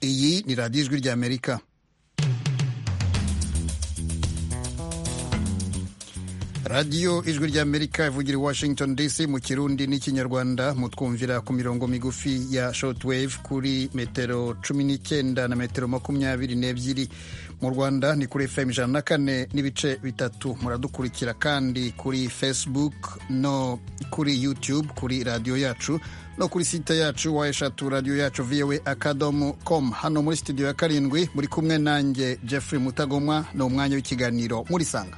iyi ni radiyo ijwi ry'amerika radiyo ijwi ry'amerika ivugira i washington dc mu kirundi n'ikinyarwanda mutwumvira ku mirongo migufi ya shortwave kuri metero cumi n'icyenda na metero makumyabiri n'ebyiri mu rwanda ni kuri fm ijana na kane n'ibice bitatu muradukurikira kandi kuri facebook no kuri youtube kuri radiyo yacu no kuri site yacu wa eshatu radiyo yacu voa akadomo com hano muri studio ya karindwi muri kumwe nanjye jeffrey mutagomwa ni umwanya w'ikiganiro murisanga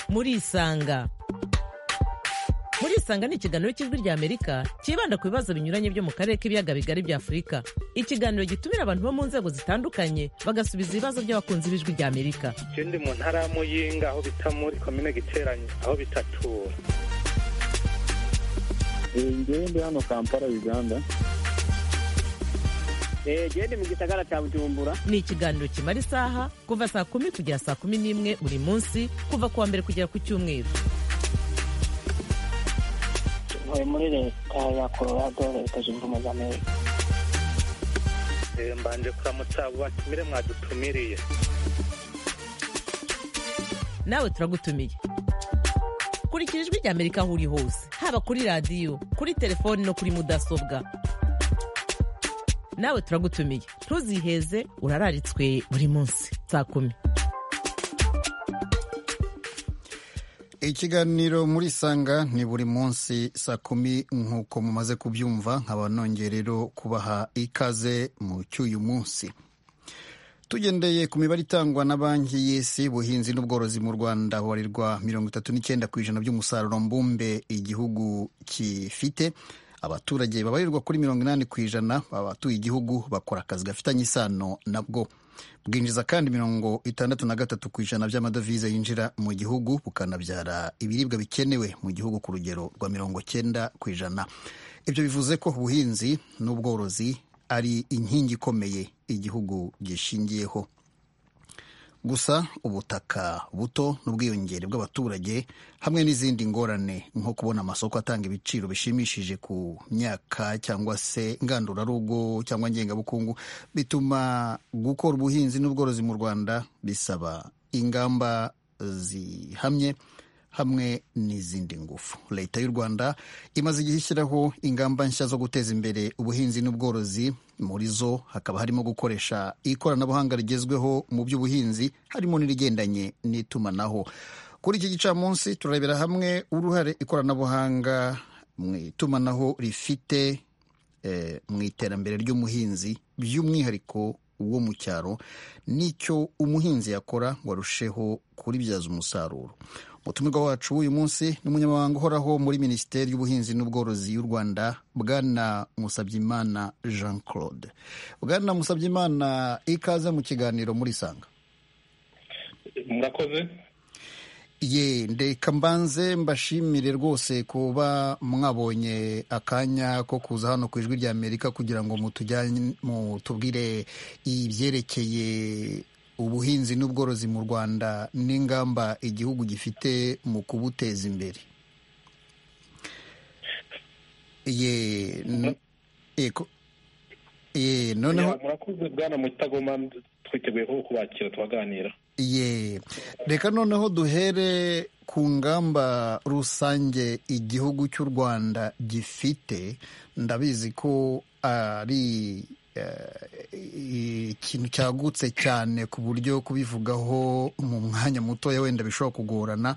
murisanga murisanga ni ikiganiro cy'ijwi rya amerika cyibanda ku bibazo binyuranye byo mu karere k'ibiyaga bigari bya afurika ikiganiro gitumira abantu bo mu nzego zitandukanye bagasubiza ibibazo by'abakunzi b'ijwi rya amerika ikindi mu ntara ya muyinga aho bita muri komine giteranye aho bitatura ngende hano kampala uganda gende mu gisagara cya bujumbura ni ikiganiro kimara isaha kuva saa kumi kugera saa kumi n'imwe buri munsi kuva ku wa mbere kugera ku cyumweru ntuye muri leta ya colorado leta zunze ubumwe za amerika mbanje kuramutsa batumire mwadutumiriye nawe turagutumiye kurikira ijwi rya amerika aho uri hose haba kuri radiyo kuri telefoni no kuri mudasobwa nawe turagutumiye ntuziheze urararitswe buri munsi saa kumi ikiganiro muri sanga ni buri munsi saa kumi nk'uko mumaze kubyumva nkaba nongeye rero kubaha ikaze mu cy'uyu munsi tugendeye ku mibare itangwa na banki y'isi ubuhinzi n'ubworozi mu rwanda bubarirwa mirongo itatu n'icyenda ku ijana by'umusaruro mbumbe igihugu gifite abaturage babarirwa kuri mirongo inani ku ijana abatuye igihugu bakora akazi gafitanye isano nabwo bwinjiza kandi mirongo itandatu na gatatu ku ijana by'amadovize yinjira mu gihugu bukanabyara ibiribwa bikenewe mu gihugu ku rugero rwa mirongo cyenda ku ijana ibyo bivuze ko ubuhinzi n'ubworozi ari inkingi ikomeye igihugu gishingiyeho gusa ubutaka buto n'ubwiyongere bw'abaturage hamwe n'izindi ngorane nko kubona amasoko atanga ibiciro bishimishije ku myaka cyangwa se ngandurarugo cyangwa ngengabukungu bituma gukora ubuhinzi n'ubworozi mu rwanda bisaba ingamba zihamye hamwe n'izindi ngufu leta y'u rwanda imaze igihe ishyiraho ingamba nshya zo guteza imbere ubuhinzi n'ubworozi muri zo hakaba harimo gukoresha ikoranabuhanga rigezweho mu by'ubuhinzi harimo n'irigendanye n'itumanaho kuri iki gicamunsi turarebera hamwe uruhare ikoranabuhanga mu itumanaho rifite mu iterambere ry'umuhinzi by'umwihariko wo mu cyaro n'icyo umuhinzi yakora ngo arusheho kuribyaza umusaruro umutumirwa wacu w'uyu munsi ni umunyamabanga uhoraho muri minisiteri y'ubuhinzi n'ubworozi y'u rwanda bwana musabyimana jean claude bwana musabyimana ikaze mu kiganiro muri sanga murakoze ye ndeka mbanze mbashimire rwose kuba mwabonye akanya ko kuza hano ku ijwi rya amerika kugira ngo mutujyane mutubwire ibyerekeye ubuhinzi n'ubworozi mu rwanda n'ingamba igihugu gifite mu kubuteza imbere ye noneho murakoze bwana mutagoma twiteguye ko kubakira tubaganira ye reka noneho duhere ku ngamba rusange igihugu cy'u rwanda gifite ndabizi ko ari ikintu cyagutse cyane ku buryo kubivugaho mu mwanya mutoya wenda bishobora kugorana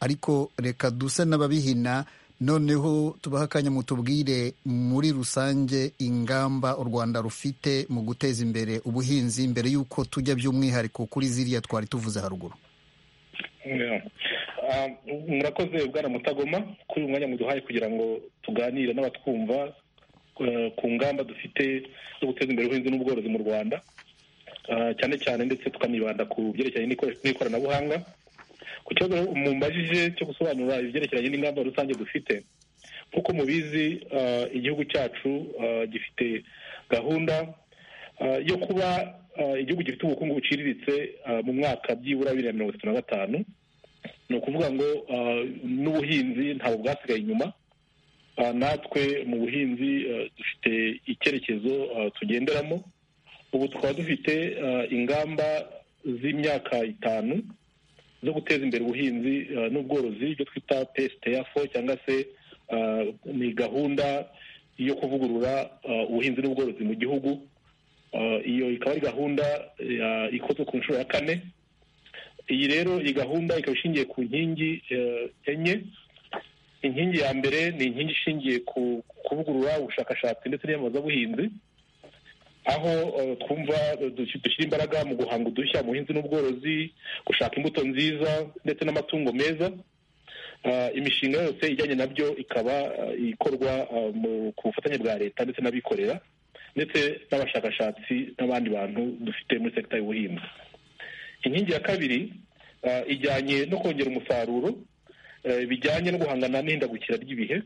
ariko reka duse n'ababihina noneho tubaha akanya mutubwire muri rusange ingamba u rwanda rufite mu guteza imbere ubuhinzi mbere y'uko tujya by'umwihariko kuri ziriya twari tuvuze haruguru murakoze bwana mutagoma kuri uyu mwanya muduhaye kugira ngo tuganire n'abatwumva ku ngamba dufite zo guteza imbere ubuhinzi n'ubworozi mu rwanda cyane cyane ndetse tukanibanda ku byerekeranye n'ikoranabuhanga ku kibazo mumbajije cyo gusobanura ibyerekeranye n'ingamba rusange dufite nk'uko mubizi igihugu cyacu gifite gahunda yo kuba igihugu gifite ubukungu buciriritse mu mwaka byibura bibiri na mirongo itatu na gatanu ni ukuvuga ngo n'ubuhinzi ntabwo bwasigaye inyuma natwe mu buhinzi eh, dufite icyerekezo eh, tugenderamo ubu tukaba dufite eh, ingamba z'imyaka itanu zo guteza imbere ubuhinzi eh, n'ubworozi ibyo twita psda fo cyangwa se eh, ni gahunda yo kuvugurura eh, ubuhinzi n'ubworozi mu gihugu Eh, iyo ikaba ari gahunda eh, ikozwe ku nshuro ya kane iyi rero iyi gahunda ikaba ishingiye ku nkingi eh, enye inkingi ya mbere ni inkingi ishingiye ku kuvugurura ubushakashatsi ndetse n'iyamamazabuhinzi aho eh, twumva eh, dush- dushyira imbaraga mu guhanga udushya mu buhinzi n'ubworozi gushaka imbuto nziza ndetse n'amatungo meza Ah, imishinga yose ijyanye nabyo ikaba ah, ikorwa ah, mu- ku bufatanye bwa leta ndetse n'abikorera ndetse n'abashakashatsi n'abandi bantu dufite muri sekita y'ubuhinzi inkingi ya kabiri ah, ijyanye no kongera umusaruro eh, bijyanye no guhangana n'ihindagukira ry'ibihe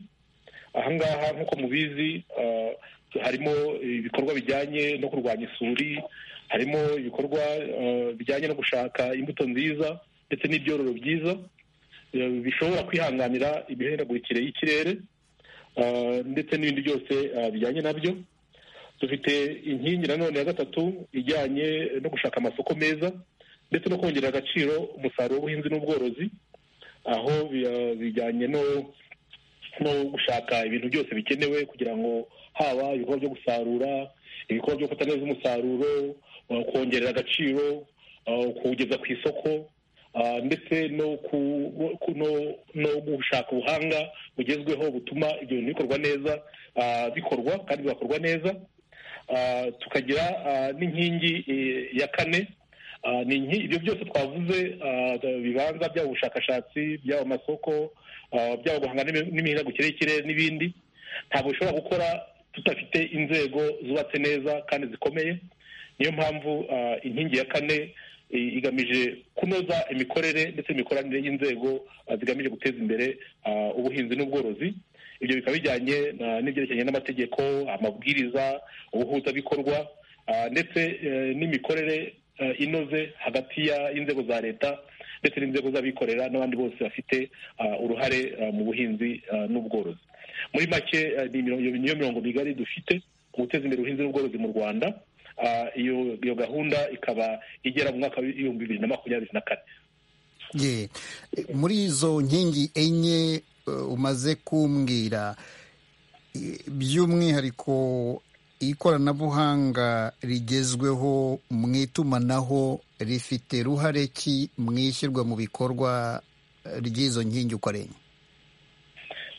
ahangaha nk'uko mubizi ah, harimo ibikorwa bijyanye no kurwanya isuri harimo ibikorwa ah, bijyanye no gushaka imbuto nziza ndetse n'ibyororo byiza eh, bishobora kwihanganira imihindagurikire y'ikirere ah, ndetse n'ibindi byose ah, bijyanye nabyo dufite inkingi nanone ya gatatu ijyanye no gushaka amasoko meza ndetse no kongerera agaciro umusaruro w'ubuhinzi n'ubworozi aho bi- bijyanye no no gushaka ibintu byose bikenewe kugira ngo haba ibikorwa byo gusarura ibikorwa byo gufata neza umusaruro uh, kongerera agaciro uh, kuwugeza ku isoko uh, ndetse no ku- ku- no- no gushaka ubuhanga bugezweho butuma ibyo bintu bikorwa neza uh, bikorwa kandi bigakorwa neza Ah, tukagira ah, n'inkingi eh, ya kane Ah, ni inki- ibyo byose twavuze ah, bibanza byaba ubushakashatsi byaba amasoko ah, byaba guhangana n'imi- n'imihindagukire y'ikirere n'ibindi ntabwo bishobora gukora tudafite inzego zubatse neza kandi zikomeye niyo mpamvu ah, inkingi ya kane i- igamije kunoza imikorere ndetse n'imikoranire y'inzego ah, zigamije guteza imbere ah, ubuhinzi n'ubworozi ibyo bikaba bijyanye na- n'ibyerekeranye n'amategeko amabwiriza ubuhuzabikorwa ah, ndetse eh, n'imikorere eh, inoze hagati ya- y'inzego za leta ndetse n'inzego z'abikorera n'abandi bose bafite ah, uruhare ah, mu buhinzi ah, n'ubworozi muri make eh, ni imiro- iyo- niyo mirongo migari dufite mu guteza imbere ubuhinzi n'ubworozi mu rwanda Ah, iyo iyo gahunda ikaba igera mu mwaka w'ibihumbi bibiri na makumyabiri na kane ye muri izo nkingi enye eh, umaze kumbwira i- by'umwihariko ikoranabuhanga rigezweho mu itumanaho rifite ruhare ki mu ishyirwa mu bikorwa eh, ry'izo nkingi uko ari enye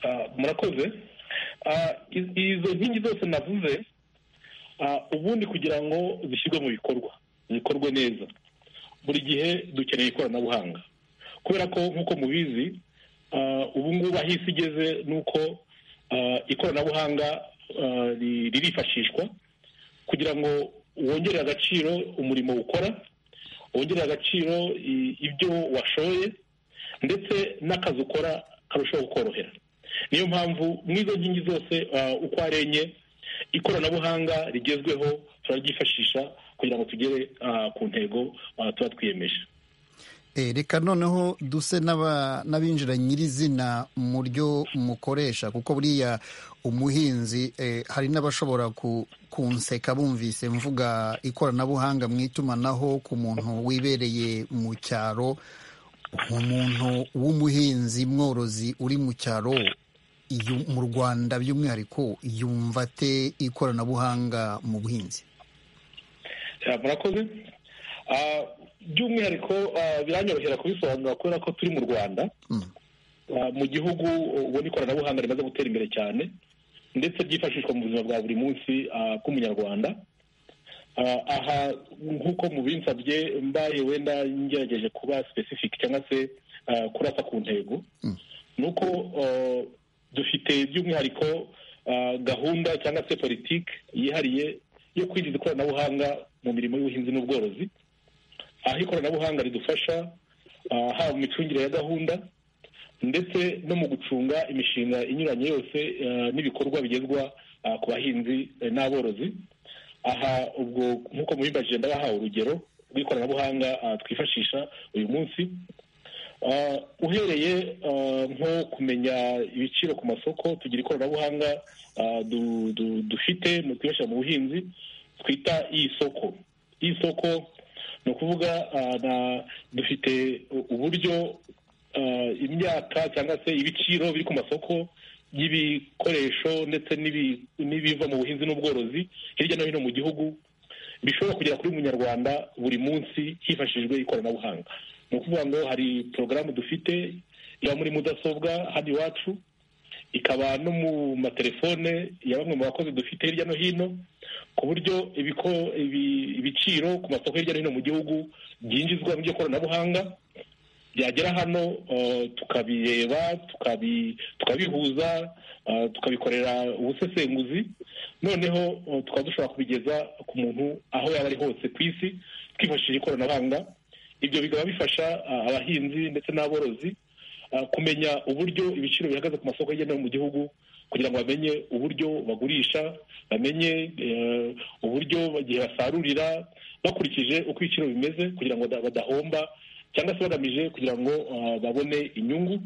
Ah, murakoze Ah, iz- izo nkingi zose navuze ah, ubundi kugira ngo zishyirwe mu bikorwa zikorwe neza buri gihe dukeneye ikoranabuhanga kubera ko nk'uko mubizi ah, ubu ngubu aho isi igeze ni uko ah, ikoranabuhanga ah, ri- ririfashishwa kugira ngo wongere agaciro umurimo ukora wongere agaciro i- ibyo washoye ndetse n'akazi ukora karushaho kukorohera niyo mpamvu n'izo nkingi zose ah, uko ari enye ikoranabuhanga rigezweho turaryifashisha kugira ngo tugere ah, ku ntego ah, tuba twiyemeje Eh, reka noneho duse n'aba- n'abinjira nyirizina mu ryo mukoresha kuko buriya umuhinzi eh, hari n'abashobora ku- kunseka bumvise mvuga ikoranabuhanga mu itumanaho ku muntu wibereye mu cyaro umuntu w'umuhinzi mworozi uri mu cyaro yu- mu rwanda by'umwihariko yumva ate ikoranabuhanga mu buhinzi Ah, murakoze Ah, by'umwihariko ah, biranyorohera kubisobanura kubera ko turi mu rwanda Mm. Ah, mu gihugu ubona ikoranabuhanga rimaze gutera imbere cyane ndetse ryifashishwa mu buzima bwa buri munsi ah, bw'umunyarwanda Ah, aha nk'uko mubinsabye mbaye wenda ngerageje kuba specific cyangwa se ah, kurasa ku ntego Mm. ni uko ah, dufite by'umwihariko ah, gahunda cyangwa se politiki yihariye yo kwinjiza ikoranabuhanga mu mirimo y'ubuhinzi n'ubworozi aho ikoranabuhanga ridufasha ah, haba mu micungire ya gahunda ndetse no mu gucunga imishinga inyuranye yose eh, n'ibikorwa bigezwa ah, ku bahinzi eh, n'aborozi aha ubwo nk'uko mubibajije ndabahaye urugero rw'ikoranabuhanga ah, twifashisha uyu munsi Ah, uhereye ah, nko kumenya ibiciro ku masoko tugira ikoranabuhanga ah, du- du- dufite mu twibasha mu buhinzi twita isoko isoko ni ukuvuga ah, na- dufite u- uburyo ah, imyaka cyangwa se ibiciro biri ku masoko y'ibikoresho ndetse n'ibi- n'ibiva mu buhinzi n'ubworozi hirya no hino mu gihugu bishobora kugera kuri buri munyarwanda buri munsi hifashishijwe ikoranabuhanga ni ukuvuga ngo hari porogaramu dufite iba muri mudasobwa hano iwacu ikaba no mu matelefone ya bamwe mu bakozi dufite hirya no hino ku buryo ibiko- ibi- ibiciro ku masoko hirya no hino mu gihugu byinjizwa mu by'ikoranabuhanga byagera hano uh, tukabireba tukabi- tukabihuza uh, tukabikorera ubusesenguzi noneho uh, tukaba dushobora kubigeza ku muntu aho yaba ari hose ku isi twifashishije ikoranabuhanga ibyo bikaba bifasha uh, abahinzi ndetse n'aborozi uh, kumenya uburyo ibiciro bihagaze ku masoko hirya no hino mu gihugu kugira ngo bamenye uburyo bagurisha bamenye eh, uburyo igihe basarurira bakurikije uko ibiciro bimeze kugira ngo bada- badahomba cyangwa se bagamije kugira ngo ah, babone inyungu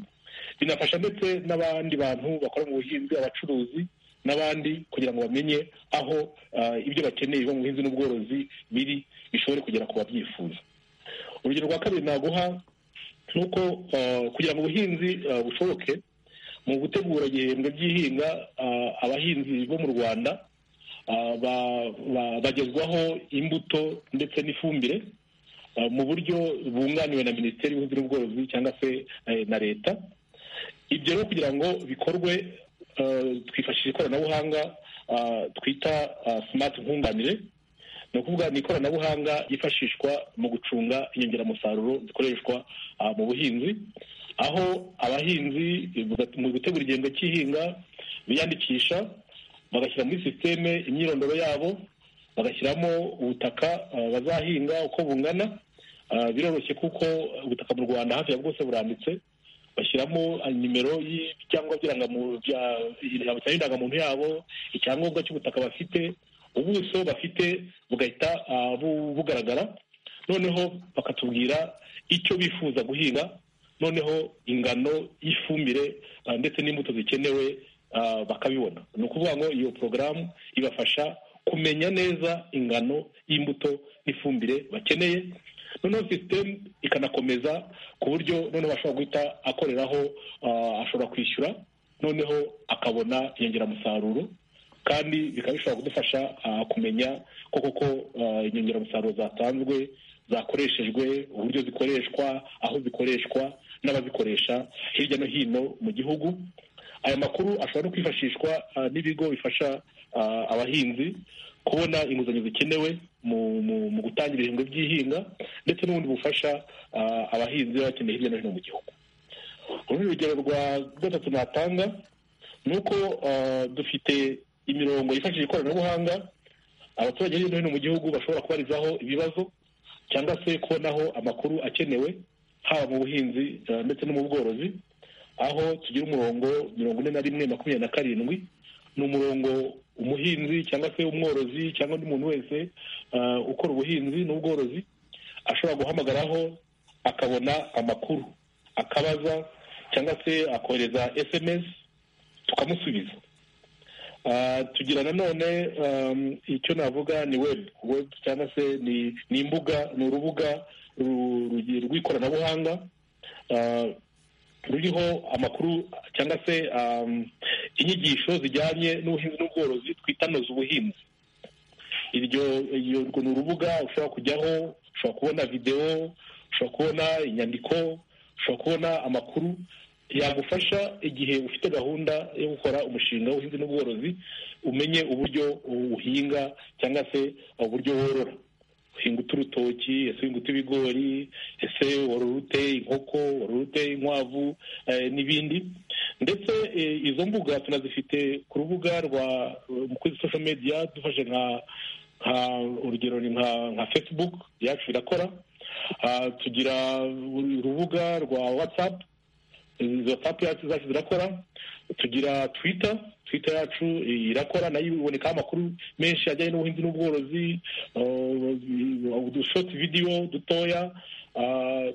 binafasha ndetse n'abandi bantu bakora mu buhinzi abacuruzi n'abandi kugira ngo bamenye aho ah, ibyo bakeneye biva mu buhinzi n'ubworozi biri bishobore kugera ku babyifuza urugero rwa kabiri naguha ni uko ah, kugira ngo ubuhinzi ah, bushoboke mu gutegura igihembwe by'ihinga ah, abahinzi bo mu rwanda ah, ba- ba- bagezwaho imbuto ndetse n'ifumbire ah, mu buryo bunganiwe na minisiteri y'ubuhinzi n'ubworozi cyangwa se eh, na leta ibyo rero kugira ngo bikorwe ah, twifashisha ikoranabuhanga ah, twita ah, smart nkunganire ni ukuvuga ni ikoranabuhanga ryifashishwa mu gucunga inyongeramusaruro zikoreshwa ah, mu buhinzi aho abahinzi mu gutegura igihembwe cy'ihinga biyandikisha bagashyira muri sisiteme imyirondoro yabo bagashyiramo ubutaka ah, bazahinga uko bungana Ah, biroroshye kuko ubutaka mu rwanda hafi ya bwose buranditse bashyiramo ah, nimero y'ibyangombwa by'irangamuntu bya- bya- indangamuntu yabo icyangombwa cy'ubutaka bafite ubuso bafite bugahita ah, bu- bugaragara noneho bakatubwira icyo bifuza guhinga noneho ingano y'ifumbire ah, ndetse n'imbuto zikenewe ah, bakabibona ni ukuvuga ngo iyo porogaramu ibafasha kumenya neza ingano y'imbuto n'ifumbire bakeneye noneho sisitemu ikanakomeza ku buryo noneho ashobora guhita akoreraho ah, ashobora kwishyura noneho akabona inyongeramusaruro kandi bikaba bishobora kudufasha ah, kumenya ko koko ah, inyongeramusaruro zatanzwe zakoreshejwe uburyo zikoreshwa aho zikoreshwa n'abazikoresha hirya no hino mu gihugu aya makuru ashobora no kwifashishwa ah, n'ibigo bifasha ah, abahinzi kubona inguzanyo zikenewe mu, mu, mu gutangira ibihembwe by'ihinga ndetse n'ubundi bufasha ah, abahinzi baba bakeneye hirya no hino mu gihugu urundi rugero rwa gatatu natanga ni uko ah, dufite imirongo yifashishije ikoranabuhanga abaturage hirya no hino mu gihugu bashobora kubarizaho ibibazo cyangwa se kubonaho amakuru akenewe haba mu buhinzi ah, ndetse no mu bworozi aho tugira umurongo mirongo ine na rimwe makumyabiri na karindwi ni umurongo umuhinzi cyangwa se umworozi cyangwa undi muntu wese ah, ukora ubuhinzi n'ubworozi ashobora guhamagaraho akabona amakuru akabaza cyangwa se akohereza sms tukamusubiza Ah, tugira nanone um, icyo navuga ni web web cyangwa se ni, ni imbuga ni urubuga ru- rugi- rw'ikoranabuhanga ah, ruriho amakuru cyangwa se um, inyigisho zijyanye n'ubuhinzi n'ubworozi twita noza ubuhinzi iryo iyo- urwo ni urubuga ushobora kujyaho ushobora kubona videwo ushobora kubona inyandiko ushobora kubona amakuru yagufasha igihe ufite gahunda yo gukora umushinga w'ubuhinzi n'ubworozi umenye uburyo uhinga cyangwa se uburyo worora uhinga uta urutoki ese uhinga uta ibigori ese worora ute inkoko worora ute inkwavu eh, n'ibindi ndetse eh, izo mbuga tunazifite ku rubuga rwa kuri social media dufashe nka nka urugero ni nka nka facebook yacu irakora Ah, tugira urubuga rwa whatsapp izo papu yacu zacu zirakora tugira twita twita yacu irakora nayo ibonekaho amakuru menshi ajyanye n'ubuhinzi n'ubworozi udushotu vidiyo dutoya ah,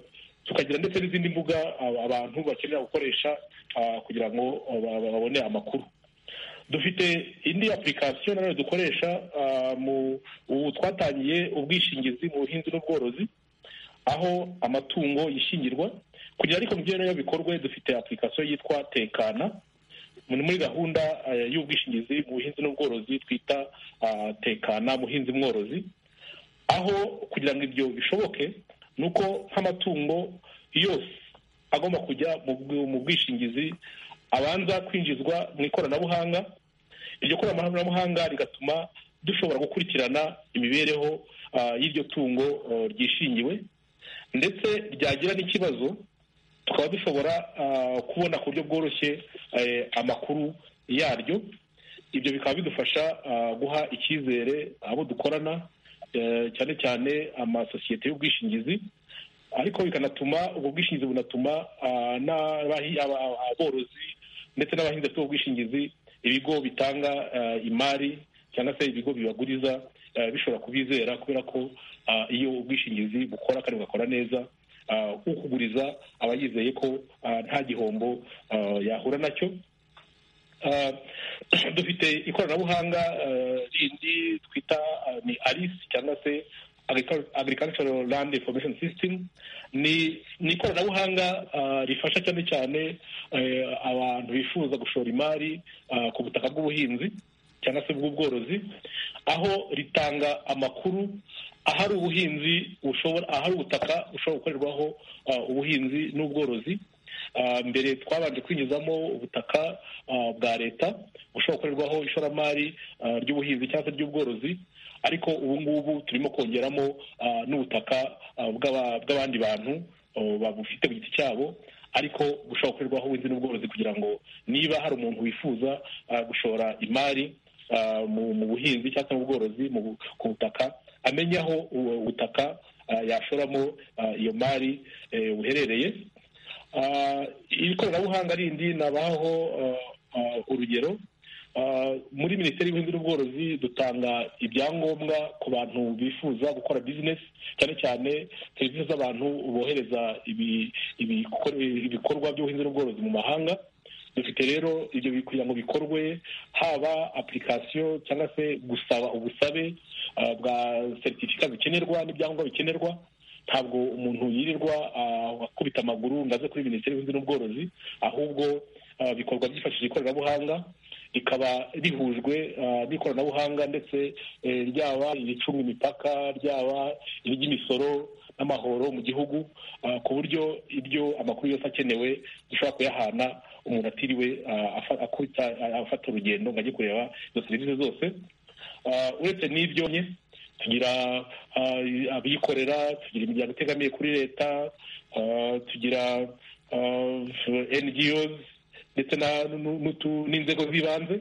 tukagira ndetse n'izindi mbuga aba- abantu bakenera gukoresha ah, kugira ngo ba- ba- babone amakuru dufite indi application nayo dukoresha ah, mu ubu twatangiye ubwishingizi mu buhinzi n'ubworozi aho amatungo yishingirwa kugira ariko mubyeyi bikorwe dufite application yitwa tekana ni muri gahunda eh, y'ubwishingizi mu buhinzi n'ubworozi twita ah, tekana muhinzi mworozi aho kugira ngo ibyo bishoboke ni uko nk'amatungo yose agomba kujya mu bw- mu bwishingizi abanza kwinjizwa mu ikoranabuhanga iryo koranabuhanga rigatuma dushobora gukurikirana imibereho ah, y'iryo tungo ah, ryishingiwe ndetse ryagira n'ikibazo tukaba dushobora ah, kubona ku buryo bworoshye eh, amakuru yaryo ibyo bikaba bidufasha ah, guha icyizere abo dukorana eh, cyane cyane amasosiyete y'ubwishingizi ariko bikanatuma ubwo bwishingizi bunatuma ah, n'abahi- aba- aba- aborozi ndetse n'abahinzi bafite ubwo bwishingizi ibigo bitanga ah, imari cyangwa se ibigo bibaguriza ah, bishobora kubizera kubera ko ah, iyo ubwishingizi bukora kandi bugakora neza ah, ukuguriza aba yizeye ko ah, nta gihombo ah, yahura nacyo Ah, dufite ikoranabuhanga ah, rindi twita ah, ni arisi cyangwa se Agricu- agricultural land information system ni ni ikoranabuhanga ah, rifasha cyane cyane eh, abantu bifuza gushora imari ah, ku butaka bw'ubuhinzi cyangwa se bw'ubworozi aho ritanga amakuru ahari ubuhinzi bushobora ahari ubutaka bushobora gukorerwaho ah, ubuhinzi n'ubworozi Ah, mbere twabanje kwinjizamo ubutaka ah, bwa leta bushobora gukorerwaho ishoramari ah, ry'ubuhinzi cyangwa se ry'ubworozi ariko ubu ngubu turimo kongeramo ah, n'ubutaka ah, bw'aba- bw'abandi bantu oh, babufite ku giti cyabo ariko bushobora gukorerwaho ubuhinzi n'ubworozi kugira ngo niba hari umuntu wifuza ah, gushora imari ah, mu mu buhinzi cyangwa se mu bworozi mu bu- ku butaka amenya aho ubu- ubutaka ah, yashoramo ah, iyo mari eh, buherereye Ah, iri koranabuhanga rindi nabaho ah, ah, urugero Ah, muri minisiteri y'ubuhinzi n'ubworozi dutanga ibyangombwa ku bantu bifuza gukora bizinesi cyane cyane serivisi z'abantu bohereza ibi- ibikore- ibikorwa by'ubuhinzi n'ubworozi mu mahanga dufite rero ibyo bi- kugira ngo bikorwe haba application cyangwa se gusaba ubusabe ah, bwa seritifika bikenerwa n'ibyangombwa bikenerwa ntabwo umuntu yirirwa ah, akubita amaguru ngo aze kuri minisiteri y'ubuhinzi n'ubworozi ahubwo ah, bikorwa byifashishije ikoranabuhanga rikaba rihujwe ah, n'ikoranabuhanga ndetse eh, ryaba iricunga imipaka ryaba iry'imisoro n'amahoro mu gihugu ah, ku buryo ibyo amakuru yose akenewe dushobora kuyahana umuntu atiriwe ah, afa- akubita- ah, afata urugendo ngo ajye kureba izo serivisi zose Ah, uretse n'ibyo nye tugira ah, abikorera tugira imiryango itegamiye kuri leta ah, tugira ah, NGOs ndetse na- nu- n'utu- n'inzego z'ibanze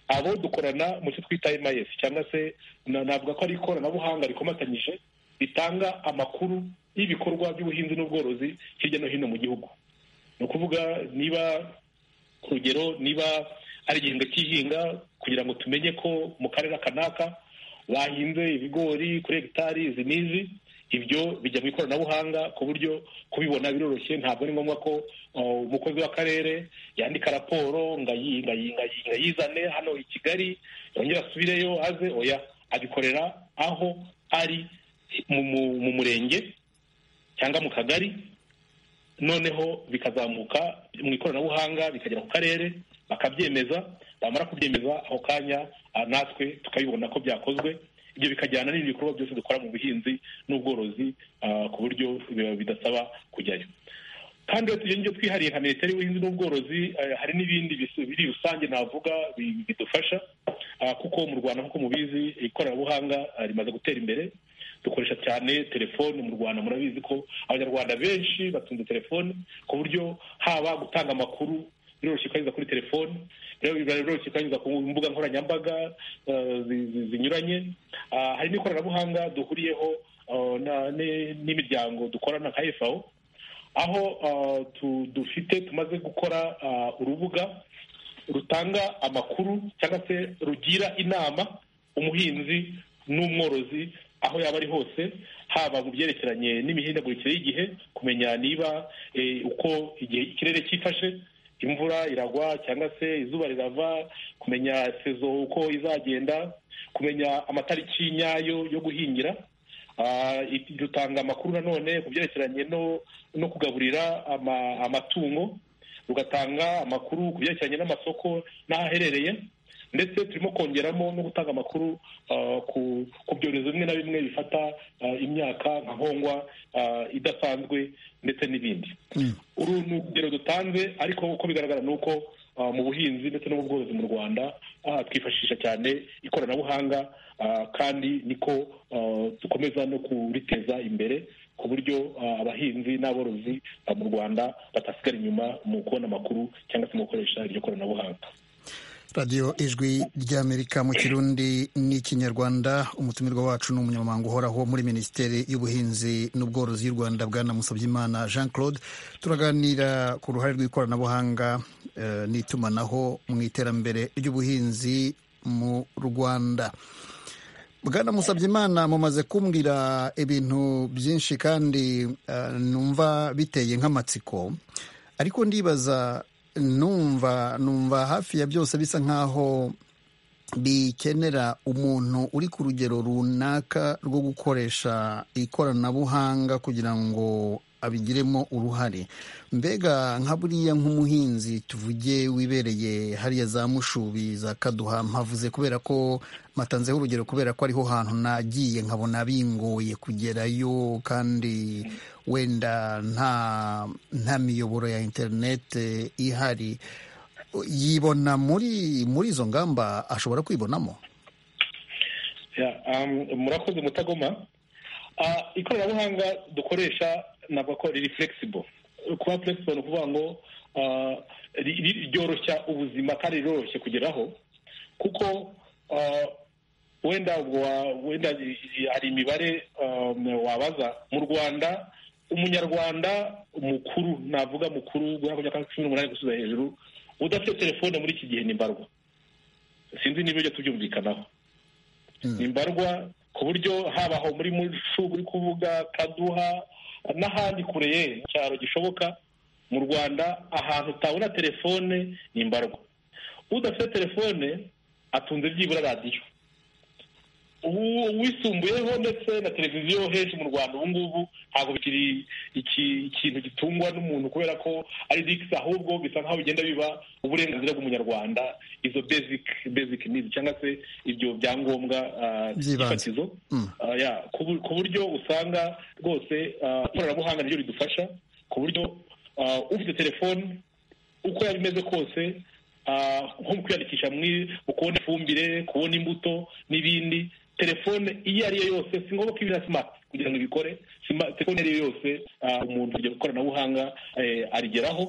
abo dukorana mu cyo twita MIS cyangwa se na- navuga ko ari ikoranabuhanga rikomatanyije ritanga amakuru y'ibikorwa by'ubuhinzi n'ubworozi hirya no hino mu gihugu ni ukuvuga niba urugero niba ari igihembwe cy'ihinga kugira ngo tumenye ko mu karere kanaka bahinze ibigori kuri hegitari izi n'izi ibyo bijya mu ikoranabuhanga ku buryo kubibona biroroshye ntabwo ari ngombwa ko uh, umukozi w'akarere yandika raporo ngo ayi- ngo ayi- ngo ayi- ngo ayizane hano i kigali yongere asubireyo aze oya abikorera aho ari mu- mu- mu murenge cyangwa mu kagari noneho bikazamuka mu ikoranabuhanga bikagera ku karere bakabyemeza bamara kubyemeza ako kanya ah, natwe tukabibona ko byakozwe ibyo bikajyana n'ibindi bikorwa byose dukora mu buhinzi n'ubworozi ah, ku buryo bi- bidasaba kujyayo kandi iyo tugira ibyo twihariye nka minisiteri y'ubuhinzi n'ubworozi eh, hari n'ibindi bis- biri rusange navuga bi- bidufasha ah, kuko mu rwanda nk'uko mubizi ikoranabuhanga ah, rimaze gutera imbere dukoresha cyane telefone mu rwanda murabizi ko abanyarwanda benshi batunze telefone ku buryo haba gutanga amakuru biroroshye ukanyuza kuri telefone rero biba biroroshye ukanyuza ku mbuga nkoranyambaga eh, zi- zi- zinyuranye Ah, hari n'ikoranabuhanga duhuriyeho ah, na- ni- n'imiryango dukorana nka fao aho ah, tu- dufite tumaze gukora ah, urubuga rutanga amakuru cyangwa se rugira inama umuhinzi n'umworozi aho yaba ari hose haba mu byerekeranye n'imihindagurikire y'igihe kumenya niba eh, uko igihe ikirere cyifashe imvura iragwa cyangwa se izuba rirava kumenya sezo uko izagenda kumenya amatariki nyayo yo guhingira Ah, ibi dutanga amakuru nanone ku byerekeranye no no kugaburira ama- amatungo rugatanga amakuru ku byerekeranye n'amasoko n'aho aherereye ndetse turimo kongeramo no gutanga amakuru ah, ku ku byorezo bimwe na bimwe bifata ah, imyaka nka nkongwa ah, idasanzwe ndetse n'ibindi uru ni urugero dutanze ariko uko bigaragara ni uko ah, mu buhinzi ndetse no mu bworozi mu rwanda ah, twifashisha cyane ikoranabuhanga ah, kandi niko ah, dukomeza no kuriteza imbere ku buryo ah, abahinzi n'aborozi ah, mu rwanda batasigara inyuma mu kubona amakuru cyangwa se mu gukoresha iryo koranabuhanga radiyo ijwi ry'amerika mu kirundi n'ikinyarwanda umutumirwa wacu ni umunyamabanga uhoraho muri minisiteri y'ubuhinzi n'ubworozi y'u rwanda bwana musabyimana jean claude turaganira ku ruhare rw'ikoranabuhanga eh, n'itumanaho mu iterambere ry'ubuhinzi mu rwanda bwana musabyimana mumaze kumbwira ibintu byinshi kandi eh, numva biteye nk'amatsiko ariko ndibaza numva numva hafi ya byose bisa nkaho bikenera umuntu uri ku rugero runaka rwo gukoresha ikoranabuhanga kugira ngo abigiremo uruhare mbega nka buriya nk'umuhinzi tuvuge wibereye hariya za mushubi za kaduha mpavuze kubera ko matanzeho urugero kubera ko ariho hantu nagiye nkabona bingoye kugerayo kandi wenda nta nta miyoboro ya interinete ihari yibona muri muri izo ngamba ashobora kwibonamo Yeah, um, murakoze mutagoma Ah, ikoranabuhanga dukoresha navuga ko riri flexible kuba flexible ni ukuvuga ngo ah, ri- ri- ryoroshya ubuzima kandi riroroshye kugeraho kuko ah, wenda ubwo wa- wenda i- i- hari imibare um, wabaza mu rwanda umunyarwanda mukuru navuga mukuru guhera ku myaka cumi n'umunani gusubiza hejuru udafite telefone muri iki gihe ni mbarwa sinzi niba ibyo tubyumvikanaho ni mbarwa ku buryo haba aho muri mushu uri kuvuga kaduha n'ahandi kure ye mu cyaro gishoboka mu rwanda ahantu utabona telefone ni mbarwa udafite telefone atunze byibura radiyo ubu- uwisumbuyeho ndetse na televiziyo henshi mu rwanda ubu ngubu ntabwo bikiri iki- ikintu gitungwa n'umuntu kubera ko ari digisi ahubwo bisa nkaho bigenda biba uburenganzira bw'umunyarwanda izo basic basic needs cyangwa se ibyo byangombwa ah, By'ibanze. fatizo Mm. Ah, yeah, ku bu- ku buryo usanga rwose ah, ikoranabuhanga niryo ridufasha ku buryo ah, ufite telefone uko yaba imeze kose ah, nko mu kwiyandikisha muri- mu kubona ifumbire kubona imbuto n'ibindi telefone iyo ari yo yose si ngombwa ko ibira simati kugira ngo ibikore Sima- telefone iyo ari yo yose ah, umuntu iryo koranabuhanga eh, arigeraho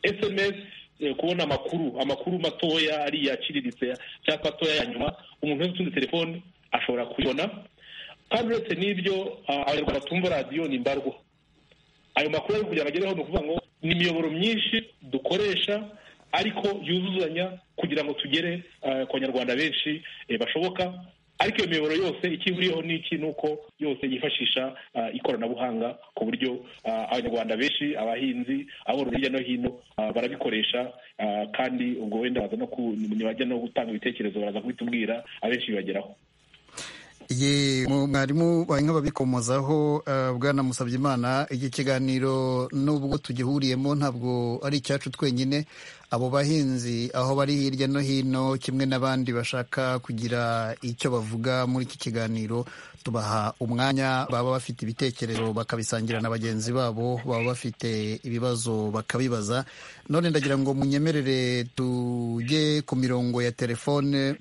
sms eh, kubona amakuru amakuru matoya ariya aciriritse cyangwa matoya ya nyuma umuntu wese utunze telefone ashobora kuyibona kandi uretse n'ibyo ah, abanyarwanda batumva radiyo ni mbarwa ayo makuru ari kugira ngo agereho ni ukuvuga ngo ni imiyoboro myinshi dukoresha ariko yuzuzanya kugira ngo tugere eh, ku banyarwanda benshi eh, bashoboka ariko iyo miyoboro yose icyo ihuriyeho ni iki ni uko yose yifashisha ah, ikoranabuhanga ku buryo ah, abanyarwanda benshi abahinzi aborozi hirya no hino ah, barabikoresha ah, kandi ubwo wenda baza no ku- bajya no gutanga ibitekerezo baraza kubitubwira abenshi bibageraho ye mu- mwarimu bawe nk'ababikomozaho eh, bwana musabyimana iki kiganiro nubwo tugihuriyemo ntabwo ari icyacu twenyine abo bahinzi aho bari hirya no hino kimwe n'abandi bashaka kugira icyo bavuga muri iki kiganiro tubaha umwanya baba bafite ibitekerezo bakabisangira na bagenzi babo baba bafite ibibazo bakabibaza none ndagira ngo munyemerere tujye ku mirongo ya telefone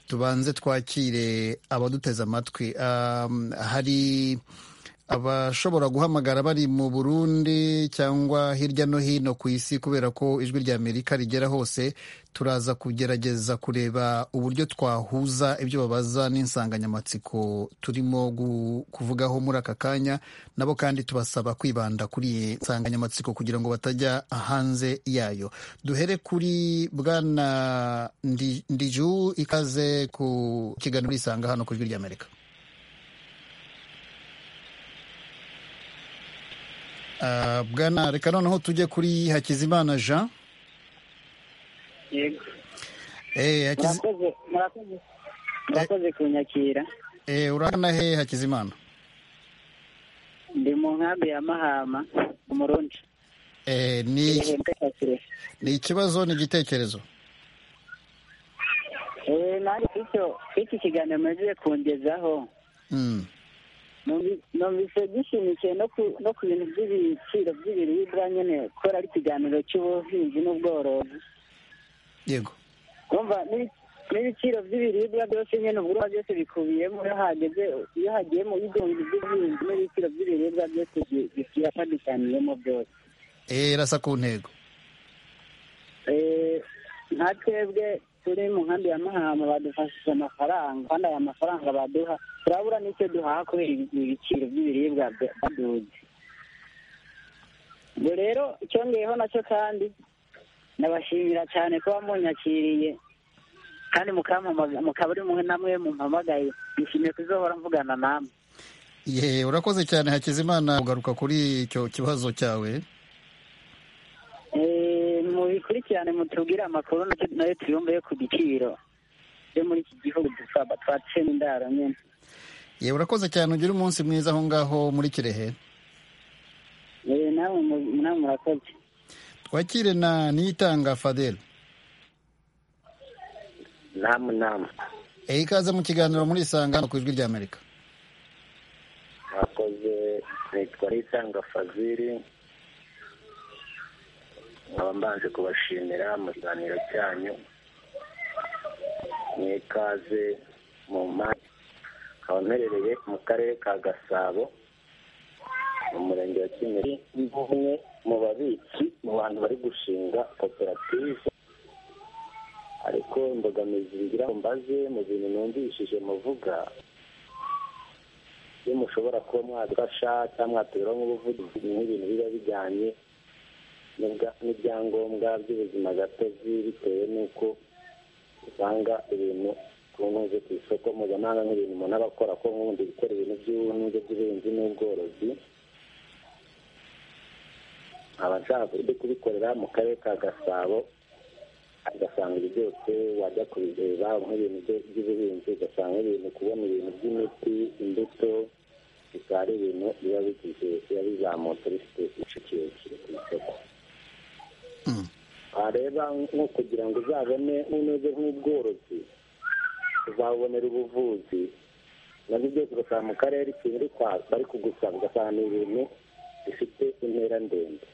tubanze twakire abaduteze amatwi Um, hari abashobora guhamagara bari mu burundi cyangwa hirya no hino ku isi kubera ko ijwi rya amerika rigera hose turaza kugerageza kureba uburyo twahuza ibyo babaza n'insanganyamatsiko turimo gu- kuvugaho muri aka kanya nabo kandi tubasaba kwibanda kuri iyi nsanganyamatsiko kugira ngo batajya hanze yayo duhere kuri bwana Ndi- ndiju ikaze ku kiganiro isanga hano ku ijwi ry'amerika Ah, bwana reka noneho tujye kuri hakizimana jean yego Eh, Hakizi- murakoze murakoze murakoze kunyakira eh, uragana he hakizimana ndi mu nkambi ya mahama umurundi Eh, ni ihembwe cya kirehe ni ikibazo ni igitekerezo eee nanjye icyo iki kiganiro mwagiye kungezaho Mm, numvi- numvise gishimikiye no ku no ku bintu by'ibiciro by'ibiribwa nyine kubera ari ikiganiro cy'ubuhinzi n'ubworozi yego kumva n'ibi- n'ibiciro by'ibiribwa byose nyine ubwo byose bikubiyemo iyo hageze iyo hagiyemo ibihumbi by'ubuhinzi n'ibiciro by'ibiribwa byose birafadukaniyemo byose Eh, irasa ku ntego Eh, nka twebwe turi mu nkambi ya mahama badufashije amafaranga kandi aya mafaranga baduha turabura n'icyo duhaha kubera ibi- ibiciro by'ibiribwa bya- baduze ubwo rero icyongeyeho nacyo kandi nabashimira cyane kuba munyakiriye kandi mukampamaga mukaba ari mwe namwe mumpamagaye nishimiye kuzohora mvugana namwe ye urakoze cyane hakizimana ugaruka kuri icyo kibazo cyawe Eh, mubikurikirane mutubwire amakuru nacyo nayo tuyumve yo ku giciro yo muri iki gihugu dusaba twatswe n'indaro nyine ye urakoze cyane ugire umunsi mwiza aho ngaho muri kirehe Eh, namwe mu- namwe murakoze twakire na niyitanga fadel namu namu Eh, ikaze mu kiganiro muri isanga hano ku ijwi rya amerika mwakoze nitwa nitanga faziri nkaba mbanje kubashimira mu kiganiro cyanyu mwikaze mu mpande nkaba mperereye mu karere ka gasabo mu murenge wa kimeri ni umwe mu babitsi mu bantu bari gushinga koperative ariko imbogamizi ngira ngo mbaze mu bintu numvishije muvuga iyo mushobora kuba mwadufasha cyangwa mwatuberaho nk'ubuvugizi ni nk'ibintu biba bijyanye n'ubwa- n'ibyangombwa by'ubuzima gatozi bitewe n'uko usanga ibintu ku nkunze ku isoko mpuzamahanga nk'ibintu umuntu aba akora ko nk'ubundi gukora ibintu by'ubuhinzi by'ubuhinzi n'ubworozi nkaba nshaka kujya kubikorera mu karere ka gasabo ugasanga ibyo byose wajya kubireba nk'ibintu byo- by'ubuhinzi ugasanga ibintu kubona ibintu by'imiti imbuto bikaba ari ibintu biba bigize biba bizamutse bifite igice kirekire ku isoko Mm. wareba nko kugira ngo uzabone unoze nk'ubworozi uzabonera ubuvuzi nabyo byose ugasanga mu karere ikintu uri kwa bari kugusaba ugasanga ni ibintu bifite intera ndende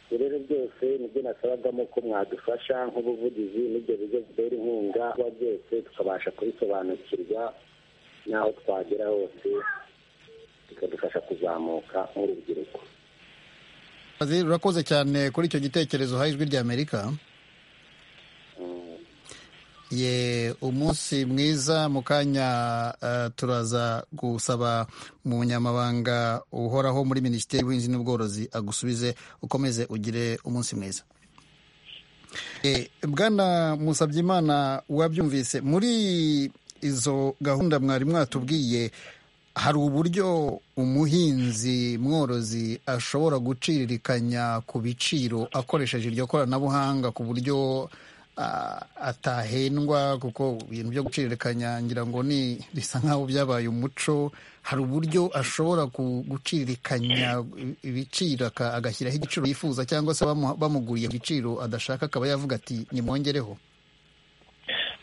ibyo rero byose nibyo nasabagamo ko mwadufasha nk'ubuvugizi n'ibyo bigo bidera inkunga kuba byose tukabasha kubisobanukirwa n'aho twagera hose bikadufasha kuzamuka nk'urubyiruko Fadel, urakoze cyane kuri icyo gitekerezo ha ijwi rya amerika Mm. ye umunsi mwiza mu kanya eh, turaza gusaba umunyamabanga uhoraho muri minisiteri y'ubuhinzi n'ubworozi agusubize ukomeze ugire umunsi mwiza Eh, bwana musabyimana wabyumvise muri izo gahunda mwari mwatubwiye hari uburyo umuhinzi mworozi ashobora guciririkanya ku biciro akoresheje iryo koranabuhanga ku buryo ah, atahendwa kuko ibintu byo guciririkanya ngira ngo ni bisa nk'aho byabaye umuco hari uburyo ashobora ku- guciririkanya ibiciro aka- agashyiraho igiciro yifuza cyangwa se bamu- bamuguriye ku giciro adashaka akaba yavuga ati nimwongereho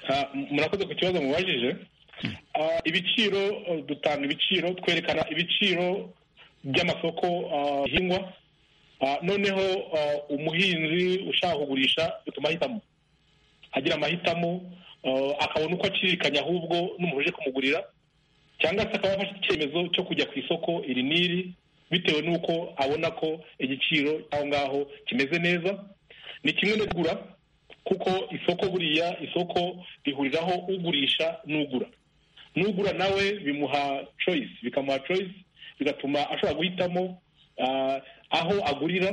Ah, murakoze ku kibazo mubajije Ah, ibiciro eh, dutanga ibiciro twerekana ibiciro by'amasoko ah, bihingwa Ah, noneho ah, umuhinzi ushaka kugurisha bituma ahitamo agira amahitamo ah, akabona uko acirikanya ahubwo n'umuntu uje kumugurira cyangwa se akaba yafashe icyemezo cyo kujya ku isoko iri n'iri bitewe n'uko abona ko igiciro aho ngaho kimeze neza ni kimwe no kugura kuko isoko buriya isoko rihuriraho ugurisha n'ugura n'ugura nawe bimuha choice bikamuha choice bigatuma ashobora guhitamo ah, aho agurira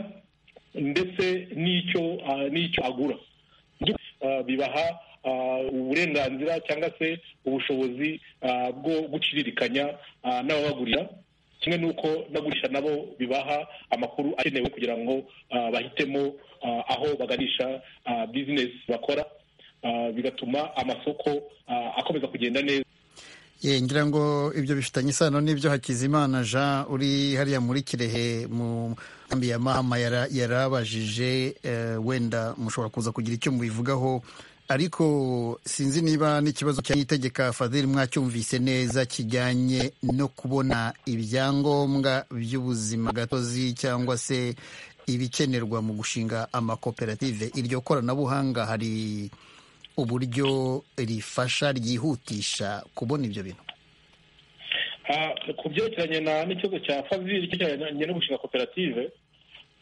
ndetse n'icyo ah, n'icyo agura Ah, bibaha ah, uburenganzira cyangwa se ubushobozi ah, bwo guciririkanya ah, n'ababagurira kimwe n'uko nagurisha nabo bibaha amakuru akenewe kugira ngo ah, bahitemo ah, aho baganisha ah, bizinesi bakora Ah, bigatuma amasoko ah, akomeza kugenda neza Ye, ngira ngo ibyo bifitanye isano n'ibyo Hakizimana Jean uri hariya muri Kirehe mu nkambi ya Mahama yara- yarabajije eh, wenda mushobora kuza kugira icyo mubivugaho ariko sinzi niba n'ikibazo cya itegeka Fadhili mwacyumvise neza kijyanye no kubona ibyangombwa by'ubuzima gatozi cyangwa se ibikenerwa mu gushinga amakoperative iryo koranabuhanga hari uburyo rifasha ryihutisha kubona ibyo bintu Ah, ku byerekeranye na- n'ikibazo cya fazil kijyanye no gushinga koperative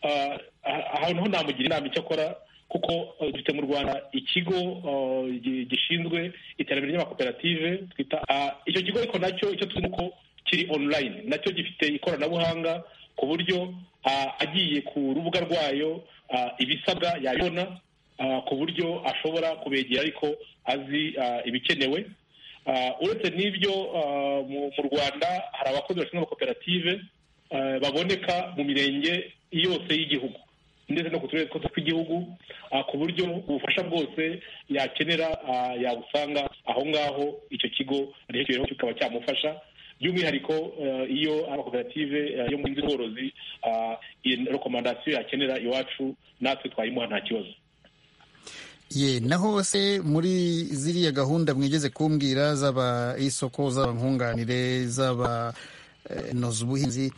ah, ah, ahantu ho namugira inama icyo akora kuko ah, dufite mu rwanda ikigo ah, gi- gishinzwe iterambere ry'amakoperative twita ah, icyo kigo ariko nacyo icyo tuzi nuko kiri online nacyo gifite ikoranabuhanga ku buryo ah, agiye ku rubuga rwayo ah, ibisabwa yabibona ah, ku buryo ashobora kubegera ariko azi ah, ibikenewe Ah, uretse n'ibyo ah, mu mu rwanda hari abakozi bashinzwe amakoperative ah, baboneka mu mirenge yose y'igihugu ndetse no ku turere twose tw'igihugu ah, ku buryo ubufasha bwose yakenera ah, yabusanga aho ngaho icyo kigo gihereyeho kikaba cyamufasha by'umwihariko ah, iyo amakoperative ah, yo mu buhinzi n'ubworozi ah, iyi rekomandasiyo yakenera iwacu natwe twayimuha nta kibazo ye naho se muri ziriya gahunda mwigeze kumbwira zaba isoko zaba nkunganire zaba eh, noza ubuhinzi